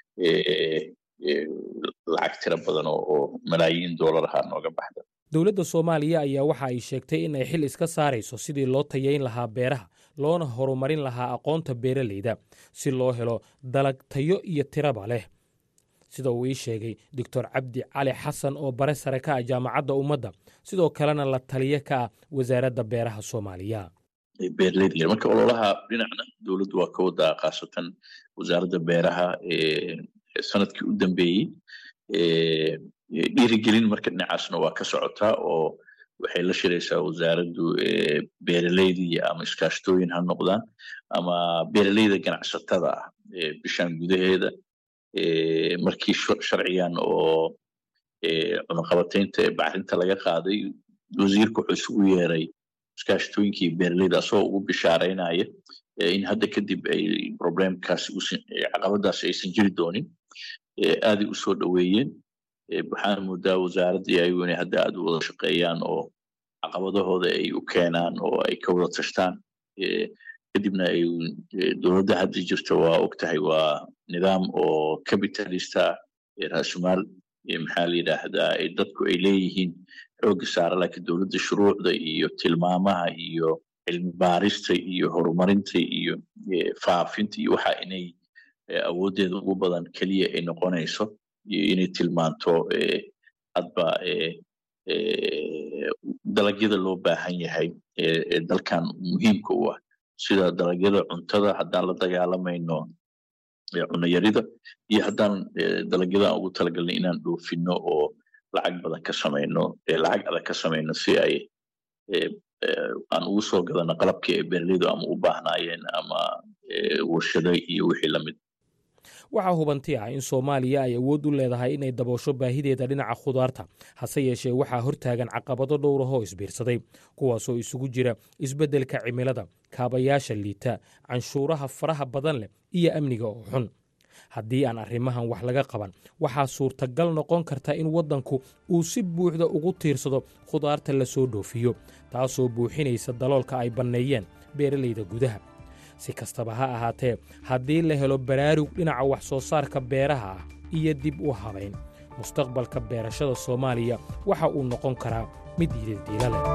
lacag tiro badan oo malaayiin dollar ahaa nooga baxda dowladda soomaaliya ayaa waxa ay sheegtay in ay xil iska saarayso sidii loo tayayn lahaa beeraha loona horumarin lahaa aqoonta beeralayda si loo helo dalag tayo iyo tiraba leh sida uu ii sheegay doctor cabdi cali xasan oo bare sare ka ah jaamacadda ummadda sidoo kalena la taliye ka ah wasaaradda beeraha soomaaliya beeraleyda marka ololaha dhinacna dowladdu waa ka wadaa khaasatan wasaaradda beeraha sanadkii u dambeeyey dhiirigelin marka dhinacaasna waa ka socotaa oo waxay la shiraysaa wasaaraddu beeraleydii ama iskaashtooyin ha noqdaan ama beeraleyda ganacsatada ah bishan gudaheeda markii sharcigan oo cunaqabataynta bacrinta laga qaaday wasiirka wuxuu isugu yeeray iskaashtooyinkii beeraleyda asagoo ugu bishaaraynaya in hadda kadib ay problemkaasi caqabadaasi aysan jiri doonin aaday usoo dhoweeyeen waxaana moodaa wasaaraddii ayagu inay hadda aad u wada shaqeeyaan oo caqabadahooda ay u keenaan oo ay ka wada tashtaan kadibna ay dowladda hadda jirto waa og tahay waa nidaam oo capitalista raasumaal maxaa la yidhaahdaa dadku ay leeyihiin xoogga saara laakiin dowladda shuruucda iyo tilmaamaha iyo cilmi baarista iyo horumarinta iyo faafinta iyo waxa inay awooddeeda ugu badan keliya ay noqonayso iyo inay tilmaanto hadba dalagyada loo baahan yahay ee dalkan muhiimka u ah sida dalagyada cuntada haddaan la dagaalamayno cunayarida iyo haddaan dalagyada aan ugu talagalnay inaan dhoofino oo lacag badan ka samayno lacag adag ka samayno si ay aan ugu soo gadano qalabkii ay beeraleydu ama u baahnaayeen ama warshado iyo wixii lamid waxaa hubanti ah in soomaaliya ay awood u leedahay inay daboosho baahideeda dhinaca khudaarta hase yeeshee waxaa hortaagan caqabado dhowrahoo isbiirsaday kuwaasoo isugu jira isbeddelka cimilada kaabayaasha liita canshuuraha faraha badan leh iyo amniga oo xun haddii aan arrimahan wax laga qaban waxaa suurtagal noqon karta in waddanku uu si buuxda ugu tiirsado khudaarta la soo dhoofiyo taasoo buuxinaysa daloolka ay banneeyeen beeralayda gudaha si kastaba ha ahaatee haddii la helo baraarug dhinaca wax soo saarka beeraha ah iyo dib u habayn mustaqbalka beerashada soomaaliya waxa uu noqon karaa mid yididiila leh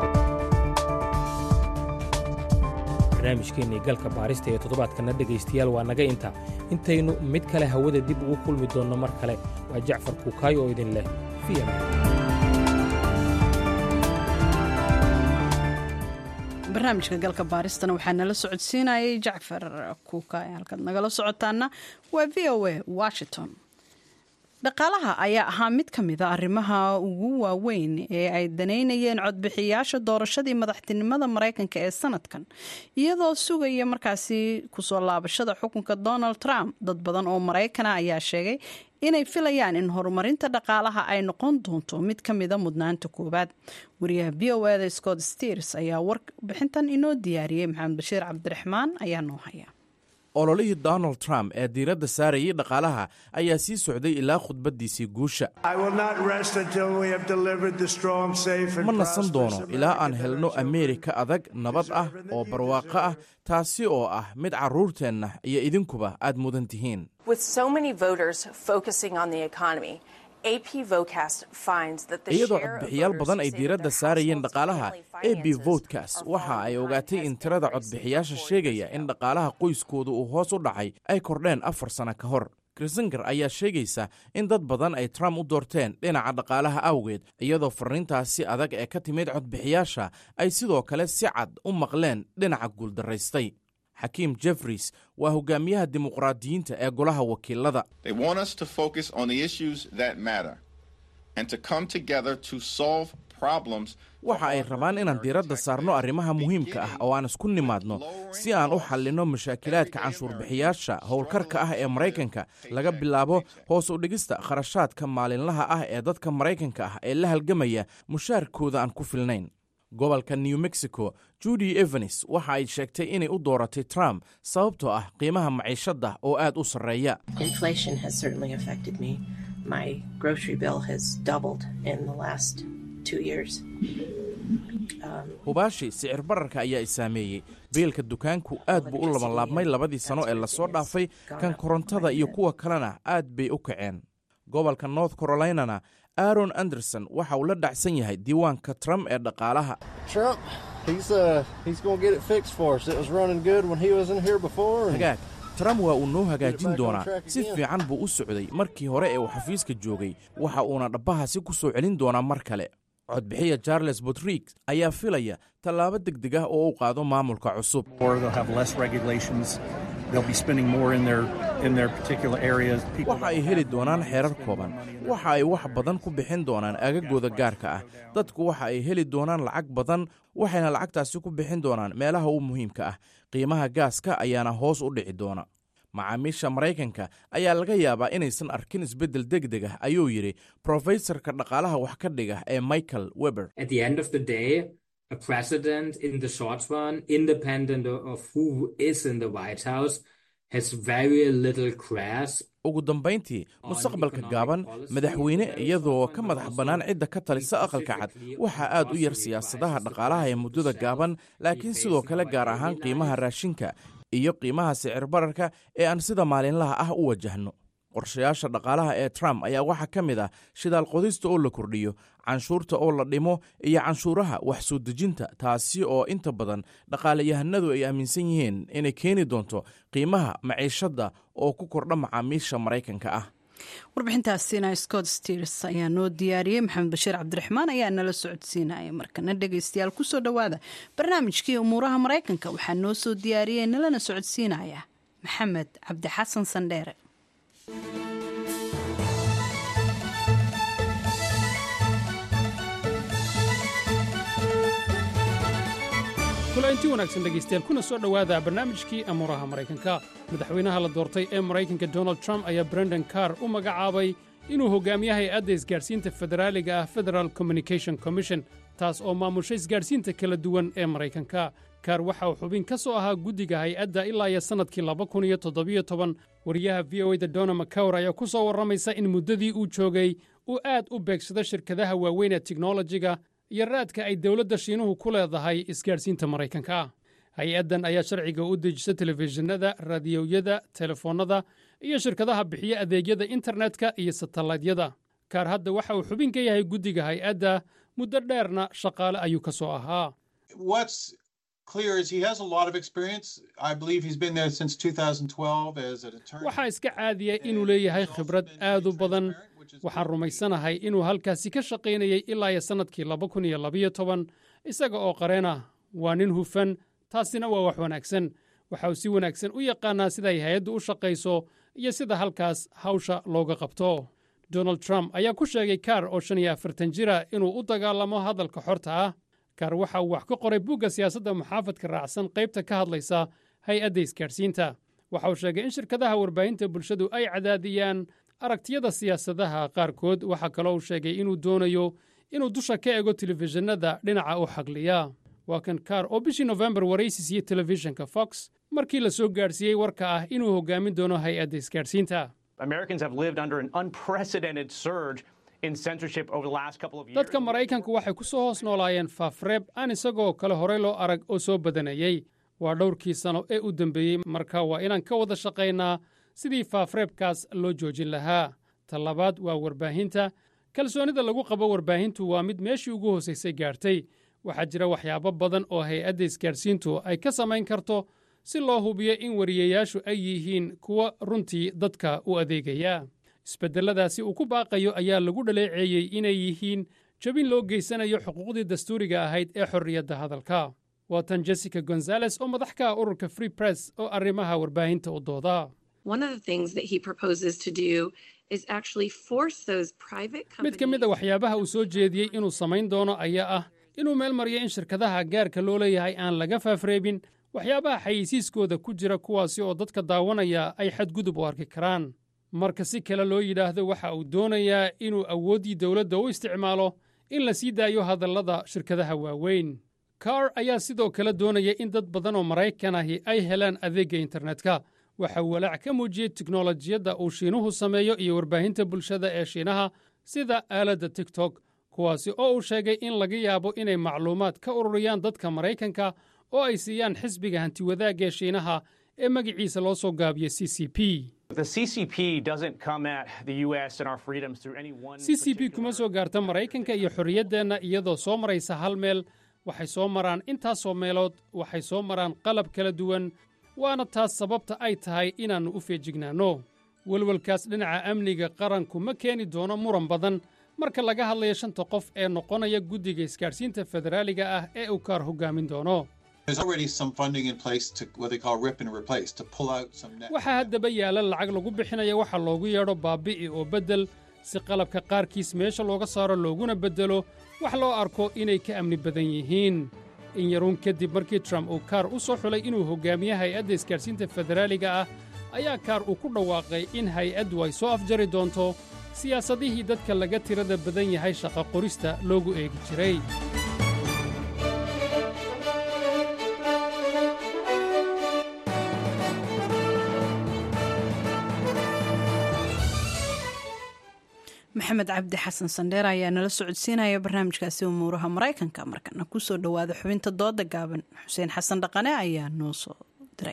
barnaamijkeennii galka baarista ee toddobaadkana dhegaystayaal waa naga inta intaynu mid kale hawada dib ugu kulmi doonno mar kale waa jacfar kuukaayo oo idin leh fiya barnaamijka galka baaristana waxaa nala socodsiinayay jacfar kuuka halkaad nagala socotaana waa v o a washington dhaqaalaha ayaa ahaa mid ka mid a arrimaha ugu waaweyn ee ay daneynayeen codbixiyaasha doorashadii madaxtinimada maraykanka ee sanadkan iyadoo sugaya markaasi kusoo laabashada xukunka donald trump dad badan oo maraykana ayaa sheegay inay filayaan in horumarinta dhaqaalaha ay noqon doonto mid ka mida mudnaanta koowaad wariyaha v o eda scott sters ayaa warbixintan inoo diyaariyey maxamed bashiir cabdiraxmaan ayaa noo haya ololihii donald trump ee diiradda saarayay dhaqaalaha ayaa sii socday ilaa khudbaddiisii guusha ma nasan doono ilaa aan helno ameerika adag nabad ah oo barwaaqo ah taasi oo ah mid carruurteenna iyo idinkuba aad mudan tihiin iyadoo codbixiyaal badan ay diiradda saarayeen dhaqaalaha a b votkas waxa ay ogaatay in tirada codbixiyaasha sheegaya in dhaqaalaha qoyskooda uu hoos u dhacay ay kordheen afar sano ka hor krisingar ayaa sheegaysa in dad badan ay trump u doorteen dhinaca dhaqaalaha awgeed iyadoo farriintaasi adag ee ka timid codbixiyaasha ay sidoo kale si cad u maqleen dhinaca guuldaraystay xakiim jeffries waa hogaamiyaha dimuqraadiyiinta ee golaha wakiilada waxa ay rabaan inaan diiradda saarno arrimaha muhiimka ah oo aan isku nimaadno si aan u xallinno mashaakilaadka canshuurbixiyaasha howlkarka ah ee maraykanka laga bilaabo hoos u dhigista kharashaadka maalinlaha ah ee dadka maraykanka ah ee la halgamaya mushaarkooda aan ku filnayn gobolka new mexico judy evanes waxa ay sheegtay inay u dooratay trump sababtoo ah qiimaha maciishadda oo aad u sarreeya hubaashi sicir bararka ayaa i saameeyey biilka dukaanku aad buu u labanlaabmay labadii sano ee lasoo dhaafay kan korontada iyo kuwa kalena aad bay u kaceen gobolka north carolinana aaron anderson waxa uu la dhacsan yahay diiwaanka trump ee dhaqaalaha hagaag trump waa uu noo hagaajin doonaa si fiican buu u socday markii hore ee uu xafiiska joogay waxa uuna dhabbahaasi ku soo celin doonaa mar kale codbixiya charles botrig ayaa filaya tallaabo degdeg ah oo u qaado maamulka cusub waxa ay heli doonaan xeerar kooban waxa ay wax badan ku bixin doonaan agagooda gaarka ah dadku waxa ay heli doonaan lacag badan waxayna lacagtaasi ku bixin doonaan meelaha u muhiimka ah qiimaha gaaska ayaana hoos u dhici doona macaamiisha maraykanka ayaa laga yaabaa inaysan arkin isbeddel degdeg ah ayuu yidhi brofesorka dhaqaalaha wax ka dhiga ee michael weber ugu dambayntii mustaqbalka gaaban madaxweyne iyadoo ka madax bannaan cidda ka talisa aqalka cad waxaa aad u yar siyaasadaha dhaqaalaha ee muddada gaaban laakiin sidoo kale gaar ahaan qiimaha raashinka iyo qiimaha sicir bararka ee aan sida maalinlaha ah u wajahno qorshayaasha dhaqaalaha ee trump ayaa waxaa ka mid ah shidaal qodista oo la kordhiyo canshuurta oo la dhimo iyo canshuuraha wax soo dejinta taasi oo inta badan dhaqaalayahanadu ay aaminsan yihiin inay keeni doonto qiimaha maciishadda oo ku kordha macaamiisha maraykanka ah warbixintaasina scott sters ayaa noo diyaariyey maxamed bashiir cabdiraxmaan ayaa nala socodsiinaya markana dhegaystayaal kusoo dhowaada barnaamijkii umuuraha maraykanka waxaa noo soo diyaariyey nalana socodsiinaya maxamed cabdi xasan sandheere kulainti wanaagsan dhegaystayaal kuna soo dhowaada barnaamijkii amuuraha maraykanka madaxweynaha la doortay ee maraykanka donald trump ayaa brendan carr u magacaabay inuu hogaamiyo hay-adda isgaadhsiinta federaaliga ah federal communication commission taas oo maamusha isgaadhsiinta kala duwan ee maraykanka kaar waxa uu xubin ka soo ahaa guddiga hay-adda ilaa iyo sannadkii laba kun iyo toddobiyo toban wariyaha v o e da dona macawr ayaa ku soo warramaysa in muddadii uu joogay uu aad u beegsado shirkadaha waaweyn ee tiknolojiga iyo raadka ay dowladda shiinuhu ku leedahay isgaadhsiinta maraykanka hay-addan ayaa sharciga u dejisa telefishinada raadiyoyada telefoonnada iyo shirkadaha bixiya adeegyada internetka iyo satellaydyada kaar hadda waxa uu xubin ka yahay guddiga hay-adda muddo dheerna shaqaale ayuu ka soo ahaa waxaa iska caadiya inuu leeyahay khibrad aad u badan waxaan rumaysanahay inuu halkaasi ka shaqaynayay ilaa iyo sannadkii laba kun iyo labayo toban isaga oo qareena waa nin hufan taasina waa wax wanaagsan waxa uu si wanaagsan u yaqaannaa siday hay-addu u shaqayso iyo sida halkaas hawsha looga qabto donald trump ayaa ku sheegay kaar oo shan iyo afartan jira inuu u dagaalamo hadalka xorta ah kaar waxa uu wax ka qoray bugga siyaasadda muxaafadka raacsan qaybta ka hadlaysa hay-adda isgaadhsiinta waxa uu sheegay in shirkadaha warbaahinta bulshadu ay cadaadiyaan aragtiyada siyaasadaha qaarkood waxaa kaloo uu sheegay inuu doonayo inuu dusha ka ego telefishinada dhinaca u xagliya waa kan kaar oo bishii nofembar waraysi siiyey telefishinka fox markii la soo gaadhsiiyey warka ah inuu hoggaamin doono hay-adda isgaadhsiinta dadka maraykanku waxay ku soo hoos noolaayeen faafreeb aan isagoo kale horey loo arag oo soo badanayey waa dhowrkii sano ee u dembeeyey marka waa inaan ka wada shaqaynaa sidii faafreebkaas loo joojin lahaa talabaad waa warbaahinta kalsoonida lagu qabo warbaahintu waa mid meeshii ugu hoosaysay gaartay waxaa jira waxyaabo badan oo hay-adda isgaadhsiintu ay ka samayn karto si loo hubiyo in wariyayaashu ay yihiin kuwa runtii dadka u adeegaya isbeddelladaasi uu ku baaqayo ayaa lagu dhaleeceeyey inay yihiin jabin loo geysanayo xuquuqdii dastuuriga ahayd ee xorriyadda hadalka waa tan jessica gonzales oo madax ka ah ururka free press oo arrimaha warbaahinta u dooda mid ka mid a waxyaabaha uu soo jeediyey inuu samayn doono ayaa ah inuu meel mariyo in shirkadaha gaarka loo leeyahay aan laga faafreebin waxyaabaha xayeysiiskooda ku jira kuwaasi oo dadka daawanaya ay xadgudub u arki karaan marka si kale loo yidhaahdo waxa uu doonayaa inuu awooddii dowladda u isticmaalo in la sii daayo hadallada shirkadaha waaweyn kaar ayaa sidoo kale doonaya in dad badan oo maraykan ahi ay helaan adeegga internetka waxa uu walaac ka muujiyey tiknolojiyadda uu shiinuhu sameeyo iyo warbaahinta bulshada ee shiinaha sida aaladda tigtok kuwaasi oo uu sheegay in laga yaabo inay macluumaad ka ururiyaan dadka maraykanka oo ay siiyaan xisbiga hantiwadaagga ee shiinaha ee magiciisa loo soo gaabiyo c c p c c p kuma soo gaarta maraykanka iyo xorriyaddeenna iyadoo soo maraysa hal meel waxay soo maraan intaasoo meelood waxay soo maraan qalab kala duwan waana taas sababta ay tahay inaannu u feejignaanno welwelkaas dhinaca amniga qaranku ma keeni doono muran badan marka laga hadlayo shanta qof ee noqonaya guddiga isgaadhsiinta federaaliga ah ee uu kaar hoggaamin doono waxaa haddaba yaala lacag lagu bixinaya waxa loogu yeedho baabi'i oo beddel si qalabka qaarkiis meesha looga saaro looguna beddelo wax loo arko inay ka amni badan yihiin in yaruun kadib markii trump uu kaar u soo xulay inuu hoggaamiye hay-adda isgaadhsiinta federaaliga ah ayaa kaar uu ku dhawaaqay in hay-addu ay soo afjari doonto siyaasadihii dadka laga tirada badan yahay shaqa qorista loogu eegi jiray maxamed cabdi xasan sandheer ayaa nala socodsiinaya barnaamijkaasi umuuraha maraykanka markana kusoo dhowaada xubinta dooda gaaban xuseen xasan dhaqane ayaa noo soo diray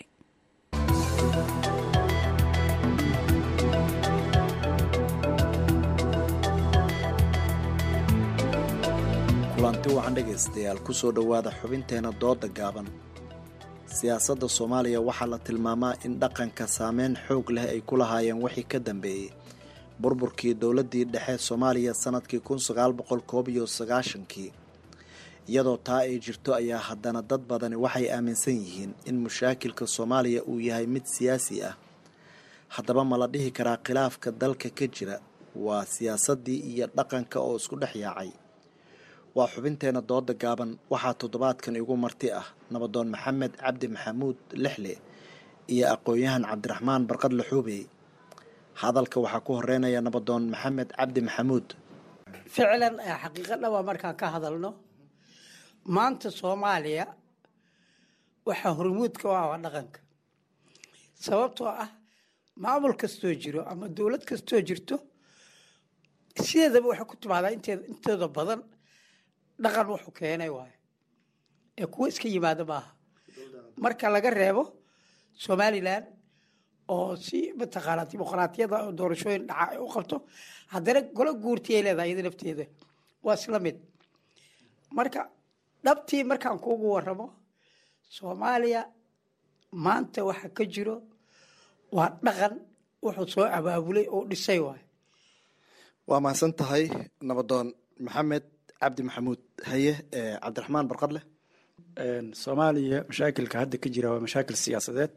kulanti wacan dhegaystayaal kusoo dhowaada xubinteena dooda gaaban siyaasadda soomaaliya waxaa la tilmaamaa in dhaqanka saameyn xoog leh ay ku lahaayeen wixii ka dambeeyey burburkii dowladdii dhexe soomaaliya sanadkii kun sagaal boqol koob iyo sagaashankii iyadoo taa ay jirto ayaa haddana dad badani waxay aaminsan yihiin in mushaakilka soomaaliya uu yahay mid siyaasi ah haddaba ma la dhihi karaa khilaafka dalka ka jira waa siyaasaddii iyo dhaqanka oo isku dhex yaacay waa xubinteena dooda gaaban waxaa toddobaadkan igu marti ah nabadoon maxamed cabdi maxamuud lixle iyo aqoon-yahan cabdiraxmaan barqad laxuubey hadalka waxaa ku horeynaya nabadoon maxamed cabdi maxamuud ficlan xaqiiqo dhaba markaan ka hadalno maanta soomaaliya waxaa hormuudka u ah waa dhaqanka sababtoo ah maamul kastoo jiro ama dowlad kastoo jirto sideedaba waxay ku timaadaa inteeda badan dhaqan wuxuu keenay waayo ee kuwo iska yimaado maaha marka laga reebo somalilan oo si mataqaanaa dimuqraatiyada oo doorashooyin dhaca ay u qabto haddana golo guurti ay leedahay iyada nafteeda waa isla mid marka dhabtii markaan kuugu waramo soomaaliya maanta waxa ka jiro waa dhaqan wuxuu soo abaabulay oo dhisay waayo waa mahadsan tahay nabadoon maxamed cabdi maxamuud haye cabdiraxmaan barqadleh soomaaliya mashaakilka hadda ka jira waa mashaakil siyaasadeed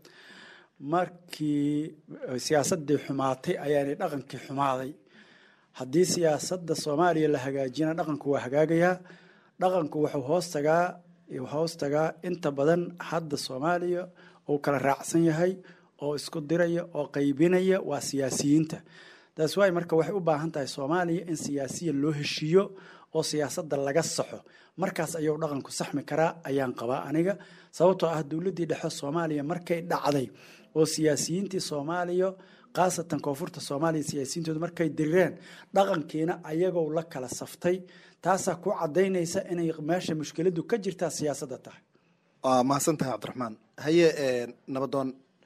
markii siyaasadii xumaatay ayaanay dhaqankii xumaaday haddii siyaasadda soomaaliya la hagaajina dhaqanku waa hagaagayaa dhaqanku wuxuu hoos tagaa hoos tagaa inta badan hadda soomaaliya uu kala raacsan yahay oo isku diraya oo qaybinaya waa siyaasiyiinta taas waay marka waxay u baahan tahay soomaaliya in siyaasiya loo heshiiyo oo siyaasadda laga saxo markaas ayuu dhaqanku saxmi karaa ayaan qabaa aniga sababtoo ah dowladdii dhexe soomaaliya markay dhacday oo siyaasiyiintii soomaaliya khaasatan koonfurta soomaaliya siyaasiyiintooda markay dirireen dhaqankiina ayagoo la kala saftay taasaa ku cadaynaysa inay meesha mushkiladu ka jirtaa siyaasadda tahay waa mahadsan tahay cabdiraxmaan haye nabadoon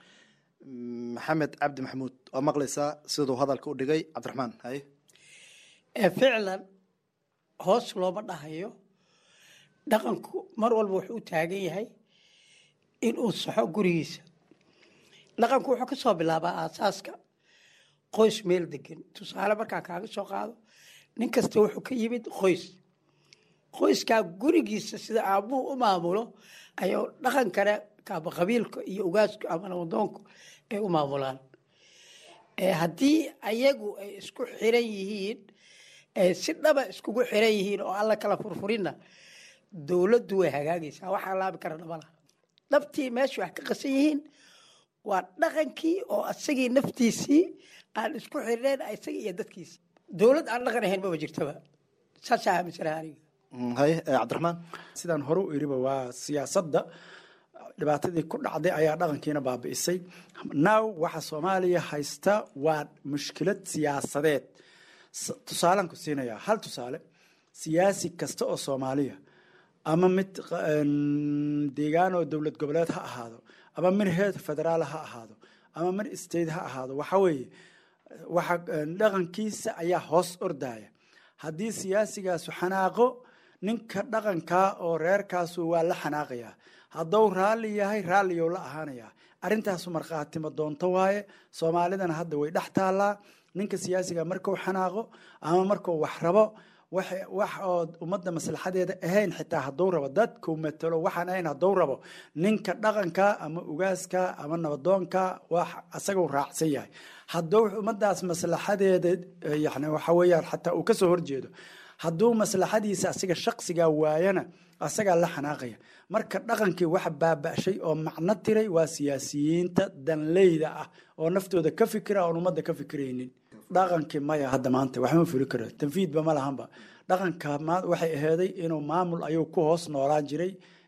maxamed cabdi maxamuud waa maqlaysaa siduu hadalka u dhigay cabdiraxmaan haye ficlan hoos looma dhahayo dhaqanku mar walba wuxuu u taagan yahay inuu saxo gurigiisa dhaqanku wuxuu ka soo bilaabaa aasaaska qoys meel degan tusaale markaa kaaga soo qaado nin kasta wuxuu ka yimid qoys qoyskaa gurigiisa sida aabuhu u maamulo ayuu dhaqankana kaaba qabiilka iyo ugaasku ama nabadoonku ay u maamulaan haddii ayagu ay isku xiran yihiin si dhaba iskugu xiran yihiin oo alla kala furfurinna dowladdu way hagaagaysaa waxaa laabi kara dhabala dhabtii meesha wax ka qasan yihiin waa dhaqankii oo asagii naftiisii aan isku xirneen isaga iyo dadkiisi dowlad aan dhaqan ahayn maba jirtaba saasaa aaminsanaha aniga haye cabdiraxmaan sidaan hore u iriba waa siyaasadda dhibaatadii ku dhacday ayaa dhaqankiina baabi'isay now waxa soomaaliya haysta waa mushkilad siyaasadeed tusaalaan ku siinayaa hal tusaale siyaasi kasta oo soomaaliya ama mid deegaan oo dowlad goboleed ha ahaado ama mid heer federaal ha ahaado ama mid state ha ahaado waxa weeye waxa dhaqankiisa ayaa hoos ordaya haddii siyaasigaasu xanaaqo ninka dhaqankaa oo reerkaasu waa la xanaaqayaa hadduu raalli yahay raalliyow la ahaanayaa arrintaasu markhaatima doonto waaye soomaalidana hadda way dhex taallaa ninka siyaasiga markuu xanaaqo ama markuu wax rabo wax oo ummadda maslaxadeeda ahayn xitaa hadduu rabo dadkuu matalo waxaan ahayn hadduu rabo ninka dhaqanka ama ugaaska ama nabadoonka wax asaguu raacsan yahay hadduu ummaddaas maslaxadeeda yani waxa weeyaan xataa uu kasoo horjeedo hadduu maslaxadiisa asiga shaqsigaa waayana asagaa la xanaaqaya marka dhaqankii waxa baaba'shay oo macno tiray waa siyaasiyiinta danleyda ah oo naftooda ka fikira oon ummadda ka fikiraynin dhaqankii maya hadda maanta waxma fuli karo tanfiidba ma lahanba dhaqanka waxay aheeday inuu maamul ayuu ku hoos noolaan jiray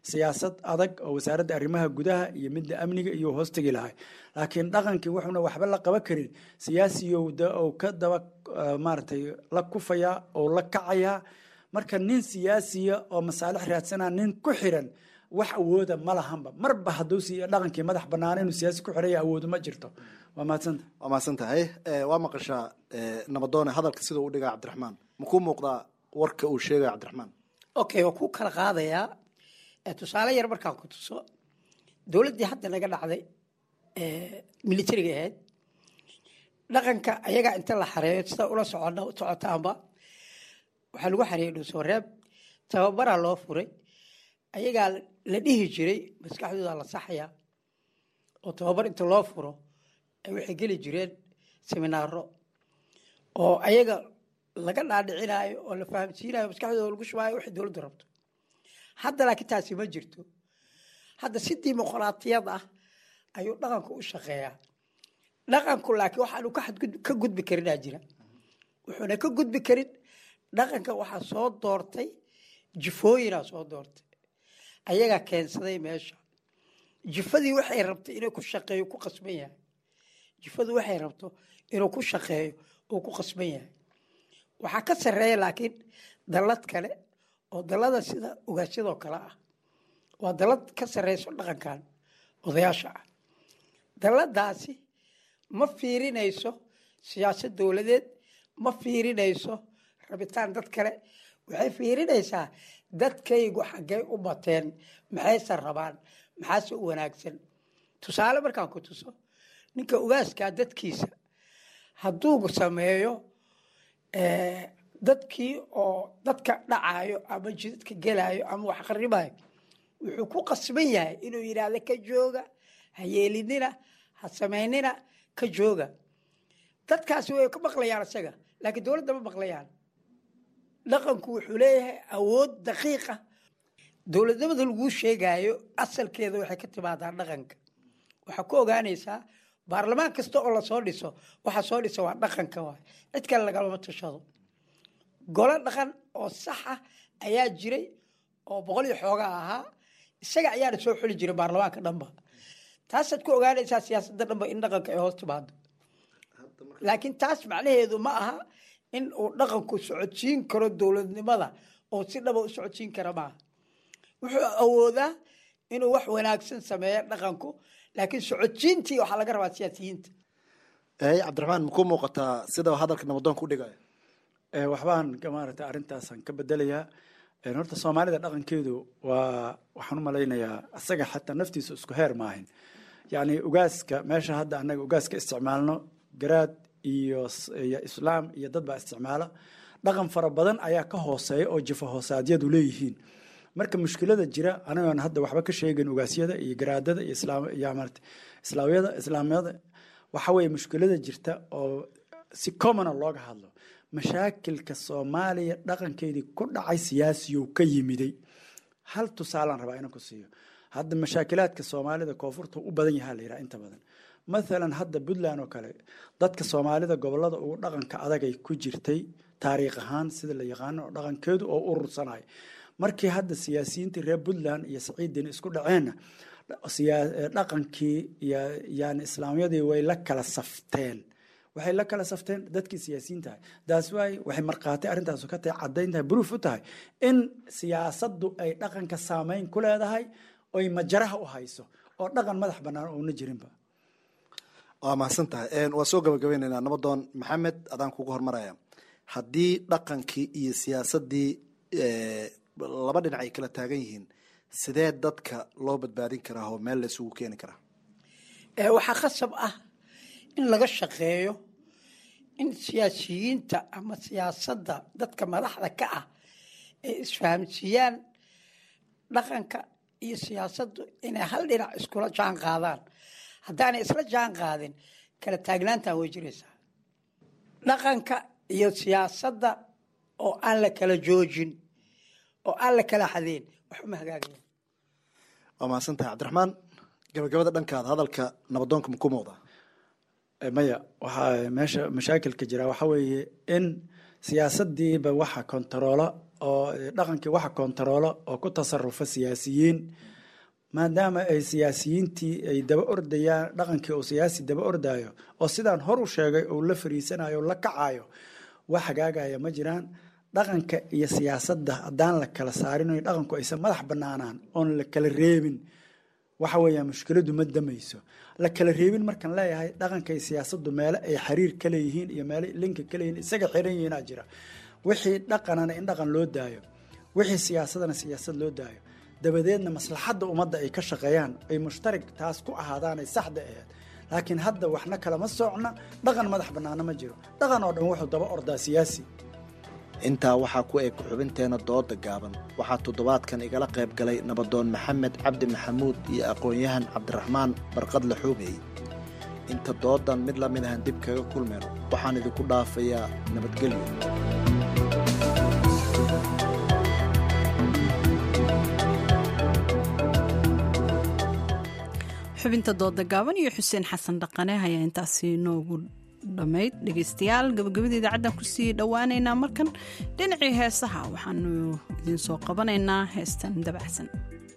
siyaasad adag oo wasaaradda arrimaha gudaha iyo midda amniga iyo hoostegi lahay laakiin dhaqankii wuxuuna waxba la qaban karin siyaasiyow ou ka daba maaragtay la kufayaa oo la kacayaa marka nin siyaasiya oo masaalix raadsanaa nin ku xiran wax awooda ma lahanba marba hadduu si dhaqankii madax banaana inuu siyaasi ku xiraya awoodu ma jirto waa mahadsanta waa mahadsan tahay waa maqashaa nabadoone hadalka sida u dhigaa cabdiraxmaan makuu muuqdaa warka uu sheegaya cabdiraxmaan okay waa ku kala qaadayaa tusaale yar markaan ku tuso dowladdii hadda naga dhacday militariga ahayd dhaqanka ayagaa inta la xareeyo sida ula socon socotaanba waxaa lagu xareeyey dhuusooreeb tababaraa loo furay ayagaa la dhihi jiray maskaxdooda la saxaya oo tababar inta loo furo ay waxay geli jireen seminaaro oo ayaga laga dhaadhicinaayo oo la fahamsiinayo maskaxdooda lagu shubaayo waxay dowladdu rabto hadda laakiin taasi ma jirto hadda si dimuqraatiyad ah ayuu dhaqanku u shaqeeyaa dhaqanku laakiin waxaanu ka gudbi karinaa jira wuxuuna ka gudbi karin dhaqanka waxaa soo doortay jifooyinaa soo doortay ayagaa keensaday meesha jifadii waxay rabtay inuu ku shaqeeyo ku qasban yahay jifadu waxay rabto inuu ku shaqeeyo uu ku qasban yahay waxaa ka sarreeya laakiin dallad kale oo dallada sida ogaasyadoo kale ah waa dallad ka sarreyso dhaqankan odayaasha ah dalladaasi ma fiirinayso siyaasad dowladeed ma fiirinayso rabitaan dad kale waxay fiirinaysaa dadkaygu xaggay u bateen maxayse rabaan maxaase u wanaagsan tusaale markaan ku tuso ninka ugaaskaa dadkiisa hadduu sameeyo dadkii oo dadka dhacayo ama jidadka gelayo ama wax qaribayo wuxuu ku qasban yahay inuu yidhaahdo ka jooga ha yeelinina ha samaynina ka jooga dadkaasi way ka maqlayaan isaga laakiin dowladda ma maqlayaan dhaqanku wuxuu leeyahay awood daqiiqa dowladnimada laguu sheegayo asalkeeda waxay ka timaadaa dhaqanka waxaa ku ogaanaysaa baarlamaan kasta oo lasoo dhiso waxa soo dhisa waa dhaqanka waay cid kale lagalama tashado golo dhaqan oo saxa ayaa jiray oo boqol iyo xoogaa ahaa isaga ayaana soo xuli jiray baarlamaanka dhanba taasaad ku ogaanaysaa siyaasadda dhanba in dhaqanka ay hoos timaado laakiin taas macnaheedu ma aha in uu dhaqanku socodsiin karo dowladnimada oo si dhaba u socodsiin kara maaha wuxuu awoodaa inuu wax wanaagsan sameeyo dhaqanku laakiin socodsiintii waxaa laga rabaa siyaasiyiinta cabdiraxmaan makuu muuqataa sida hadalka nabadoonka u dhigaya waxbaan maaragtay arrintaasaan ka bedelayaa horta soomaalida dhaqankeedu waa waxaan u malaynayaa isaga xataa naftiisa isku heer maahin yacni ugaaska meesha hadda annaga ugaaska isticmaalno garaad iyo iyo islaam iyo dad baa isticmaala dhaqan fara badan ayaa ka hooseeya oo jifa hoosaadyadu leeyihiin marka mushkilada jira anagoon hadda waxba ka sheegin ugaasyada iyo garaadada iyo islaam iyo maarata islaamyada islaamyada waxa weeye mushkilada jirta oo si commona looga hadlo mashaakilka soomaaliya dhaqankeedii ku dhacay siyaasiyow ka yimiday hal tusaalaan rabaa inaan ku siiyo hadda mashaakilaadka soomaalida koonfurta u badan yahaa la yidhaha inta badan mathalan hadda puntland oo kale dadka soomaalida gobolada ugu dhaqanka adagay ku jirtay taariikh ahaan sida la yaqaano oo dhaqankeedu oo urursanay markii hadda siyaasiyiintii reer puntland iyo saciidin isku dhaceenna dhaqankii yani islaamyadii way la kala safteen waxay la kala safteen dadkii siyaasiyiin tahay daas waay waxay markhaatay arrintaasu ka tahay caddayn tahay bruuf u tahay in siyaasaddu ay dhaqanka saameyn ku leedahay oy majaraha u hayso oo dhaqan madax bannaan oona jirinba waa mahadsan tahay waa soo gabagabaynaynaa nabadoon maxamed adaan kugu hormaraya haddii dhaqankii iyo siyaasaddii laba dhinac ay kala taagan yihiin sidee dadka loo badbaadin karaa oo meel la isugu keeni karaa waxaa khasab ah in laga shaqeeyo in siyaasiyiinta ama siyaasadda dadka madaxda ka ah ay isfahamsiiyaan dhaqanka iyo siyaasaddu inay hal dhinac iskula jaan qaadaan haddaanay isla jaan qaadin kala taagnaantan way jiraysaa dhaqanka iyo siyaasadda oo aan la kala joojin oo aan la kala xadeen waxuma hagaagaya waa mahadsan tahay cabdiraxmaan gabagabada dhankaada hadalka nabadoonka maku muuqdaa maya waxaa meesha mashaakilka jira waxa weeye in siyaasadiiba waxa kontaroola oo dhaqankii waxa kontaroolo oo ku tasarufa siyaasiyiin maadaama ay siyaasiyiintii ay daba ordayaan dhaqankii uu siyaasi daba ordayo oo sidaan hor u sheegay uu la fariisanayo la kacayo wax hagaagaya ma jiraan dhaqanka iyo siyaasadda haddaan la kala saarin o dhaqanku aysan madax banaanaan oon la kala reebin waxa weeyaan mushkiladu ma damayso la kala reebin markaan leeyahay dhaqanka iyo siyaasaddu meele ay xiriir ka leeyihiin iyo meele linka ka leeyihiin isaga xiran yihiinaa jira wixii dhaqanana in dhaqan loo daayo wixii siyaasadana siyaasad loo daayo dabadeedna maslaxadda ummadda ay ka shaqeeyaan ay mushtarig taas ku ahaadaan ay saxda ahayd laakiin hadda waxna kalama socna dhaqan madax bannaana ma jiro dhaqan oo dhan wuxuu daba ordaa siyaasi intaa waxaa ku eg xubinteena dooda gaaban waxaa toddobaadkan igala qayb galay nabadoon maxamed cabdi maxamuud iyo aqoon-yahan cabdiraxmaan barqadle xoogey inta doodan mid la mid ahan dib kaga kulmayno waxaan idinku dhaafayaa nabadgelyo xubinta dooda gaaban iyo xuseen xasan dhaqane ayaa intaasi noogu dhammayd dhegeystayaal gabagabada idaacaddan kusii dhowaaneynaa markan dhinacii heesaha waxaanu idiin soo qabanaynaa heestan dabacsan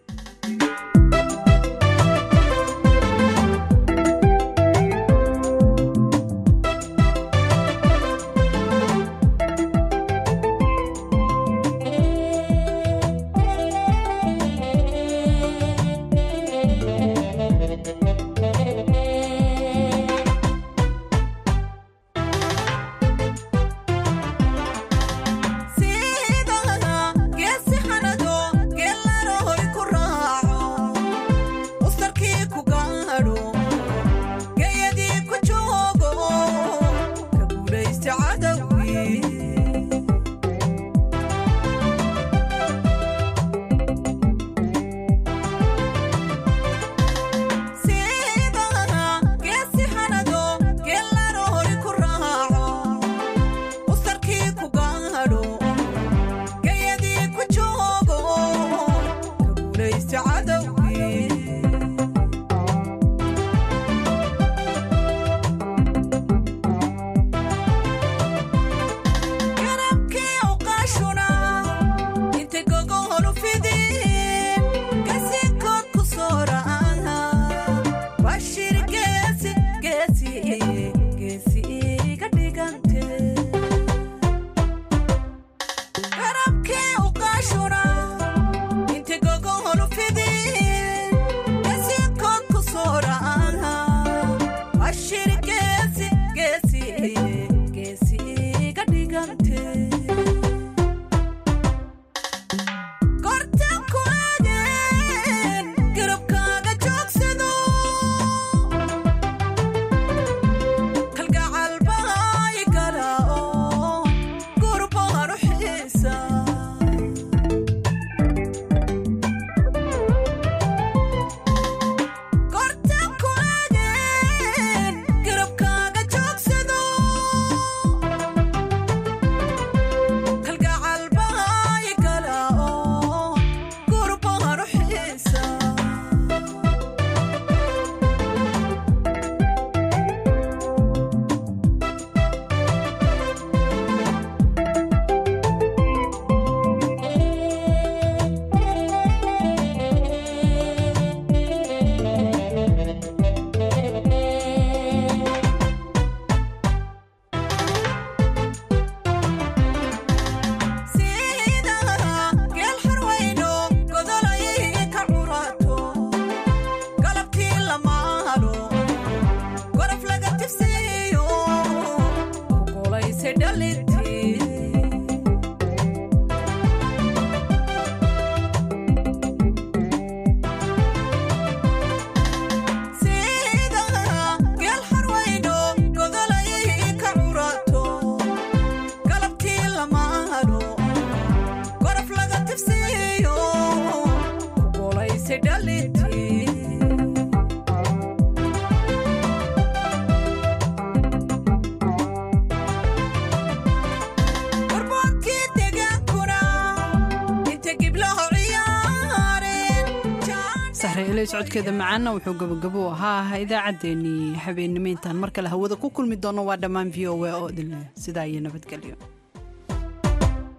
socodkeeda macaana wuxuu gabagabo ahaa idaacaddeenii habeennimo intaan mar kale hawada ku kulmi doono waa dhammaan v o a oo idinleh sidaa iyo nabadgelyo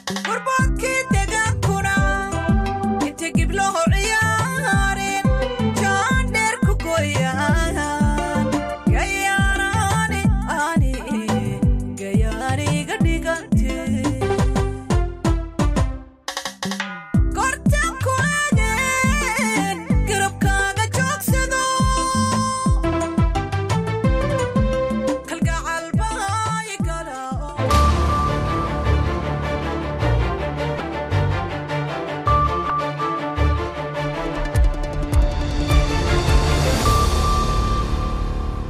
horboodkii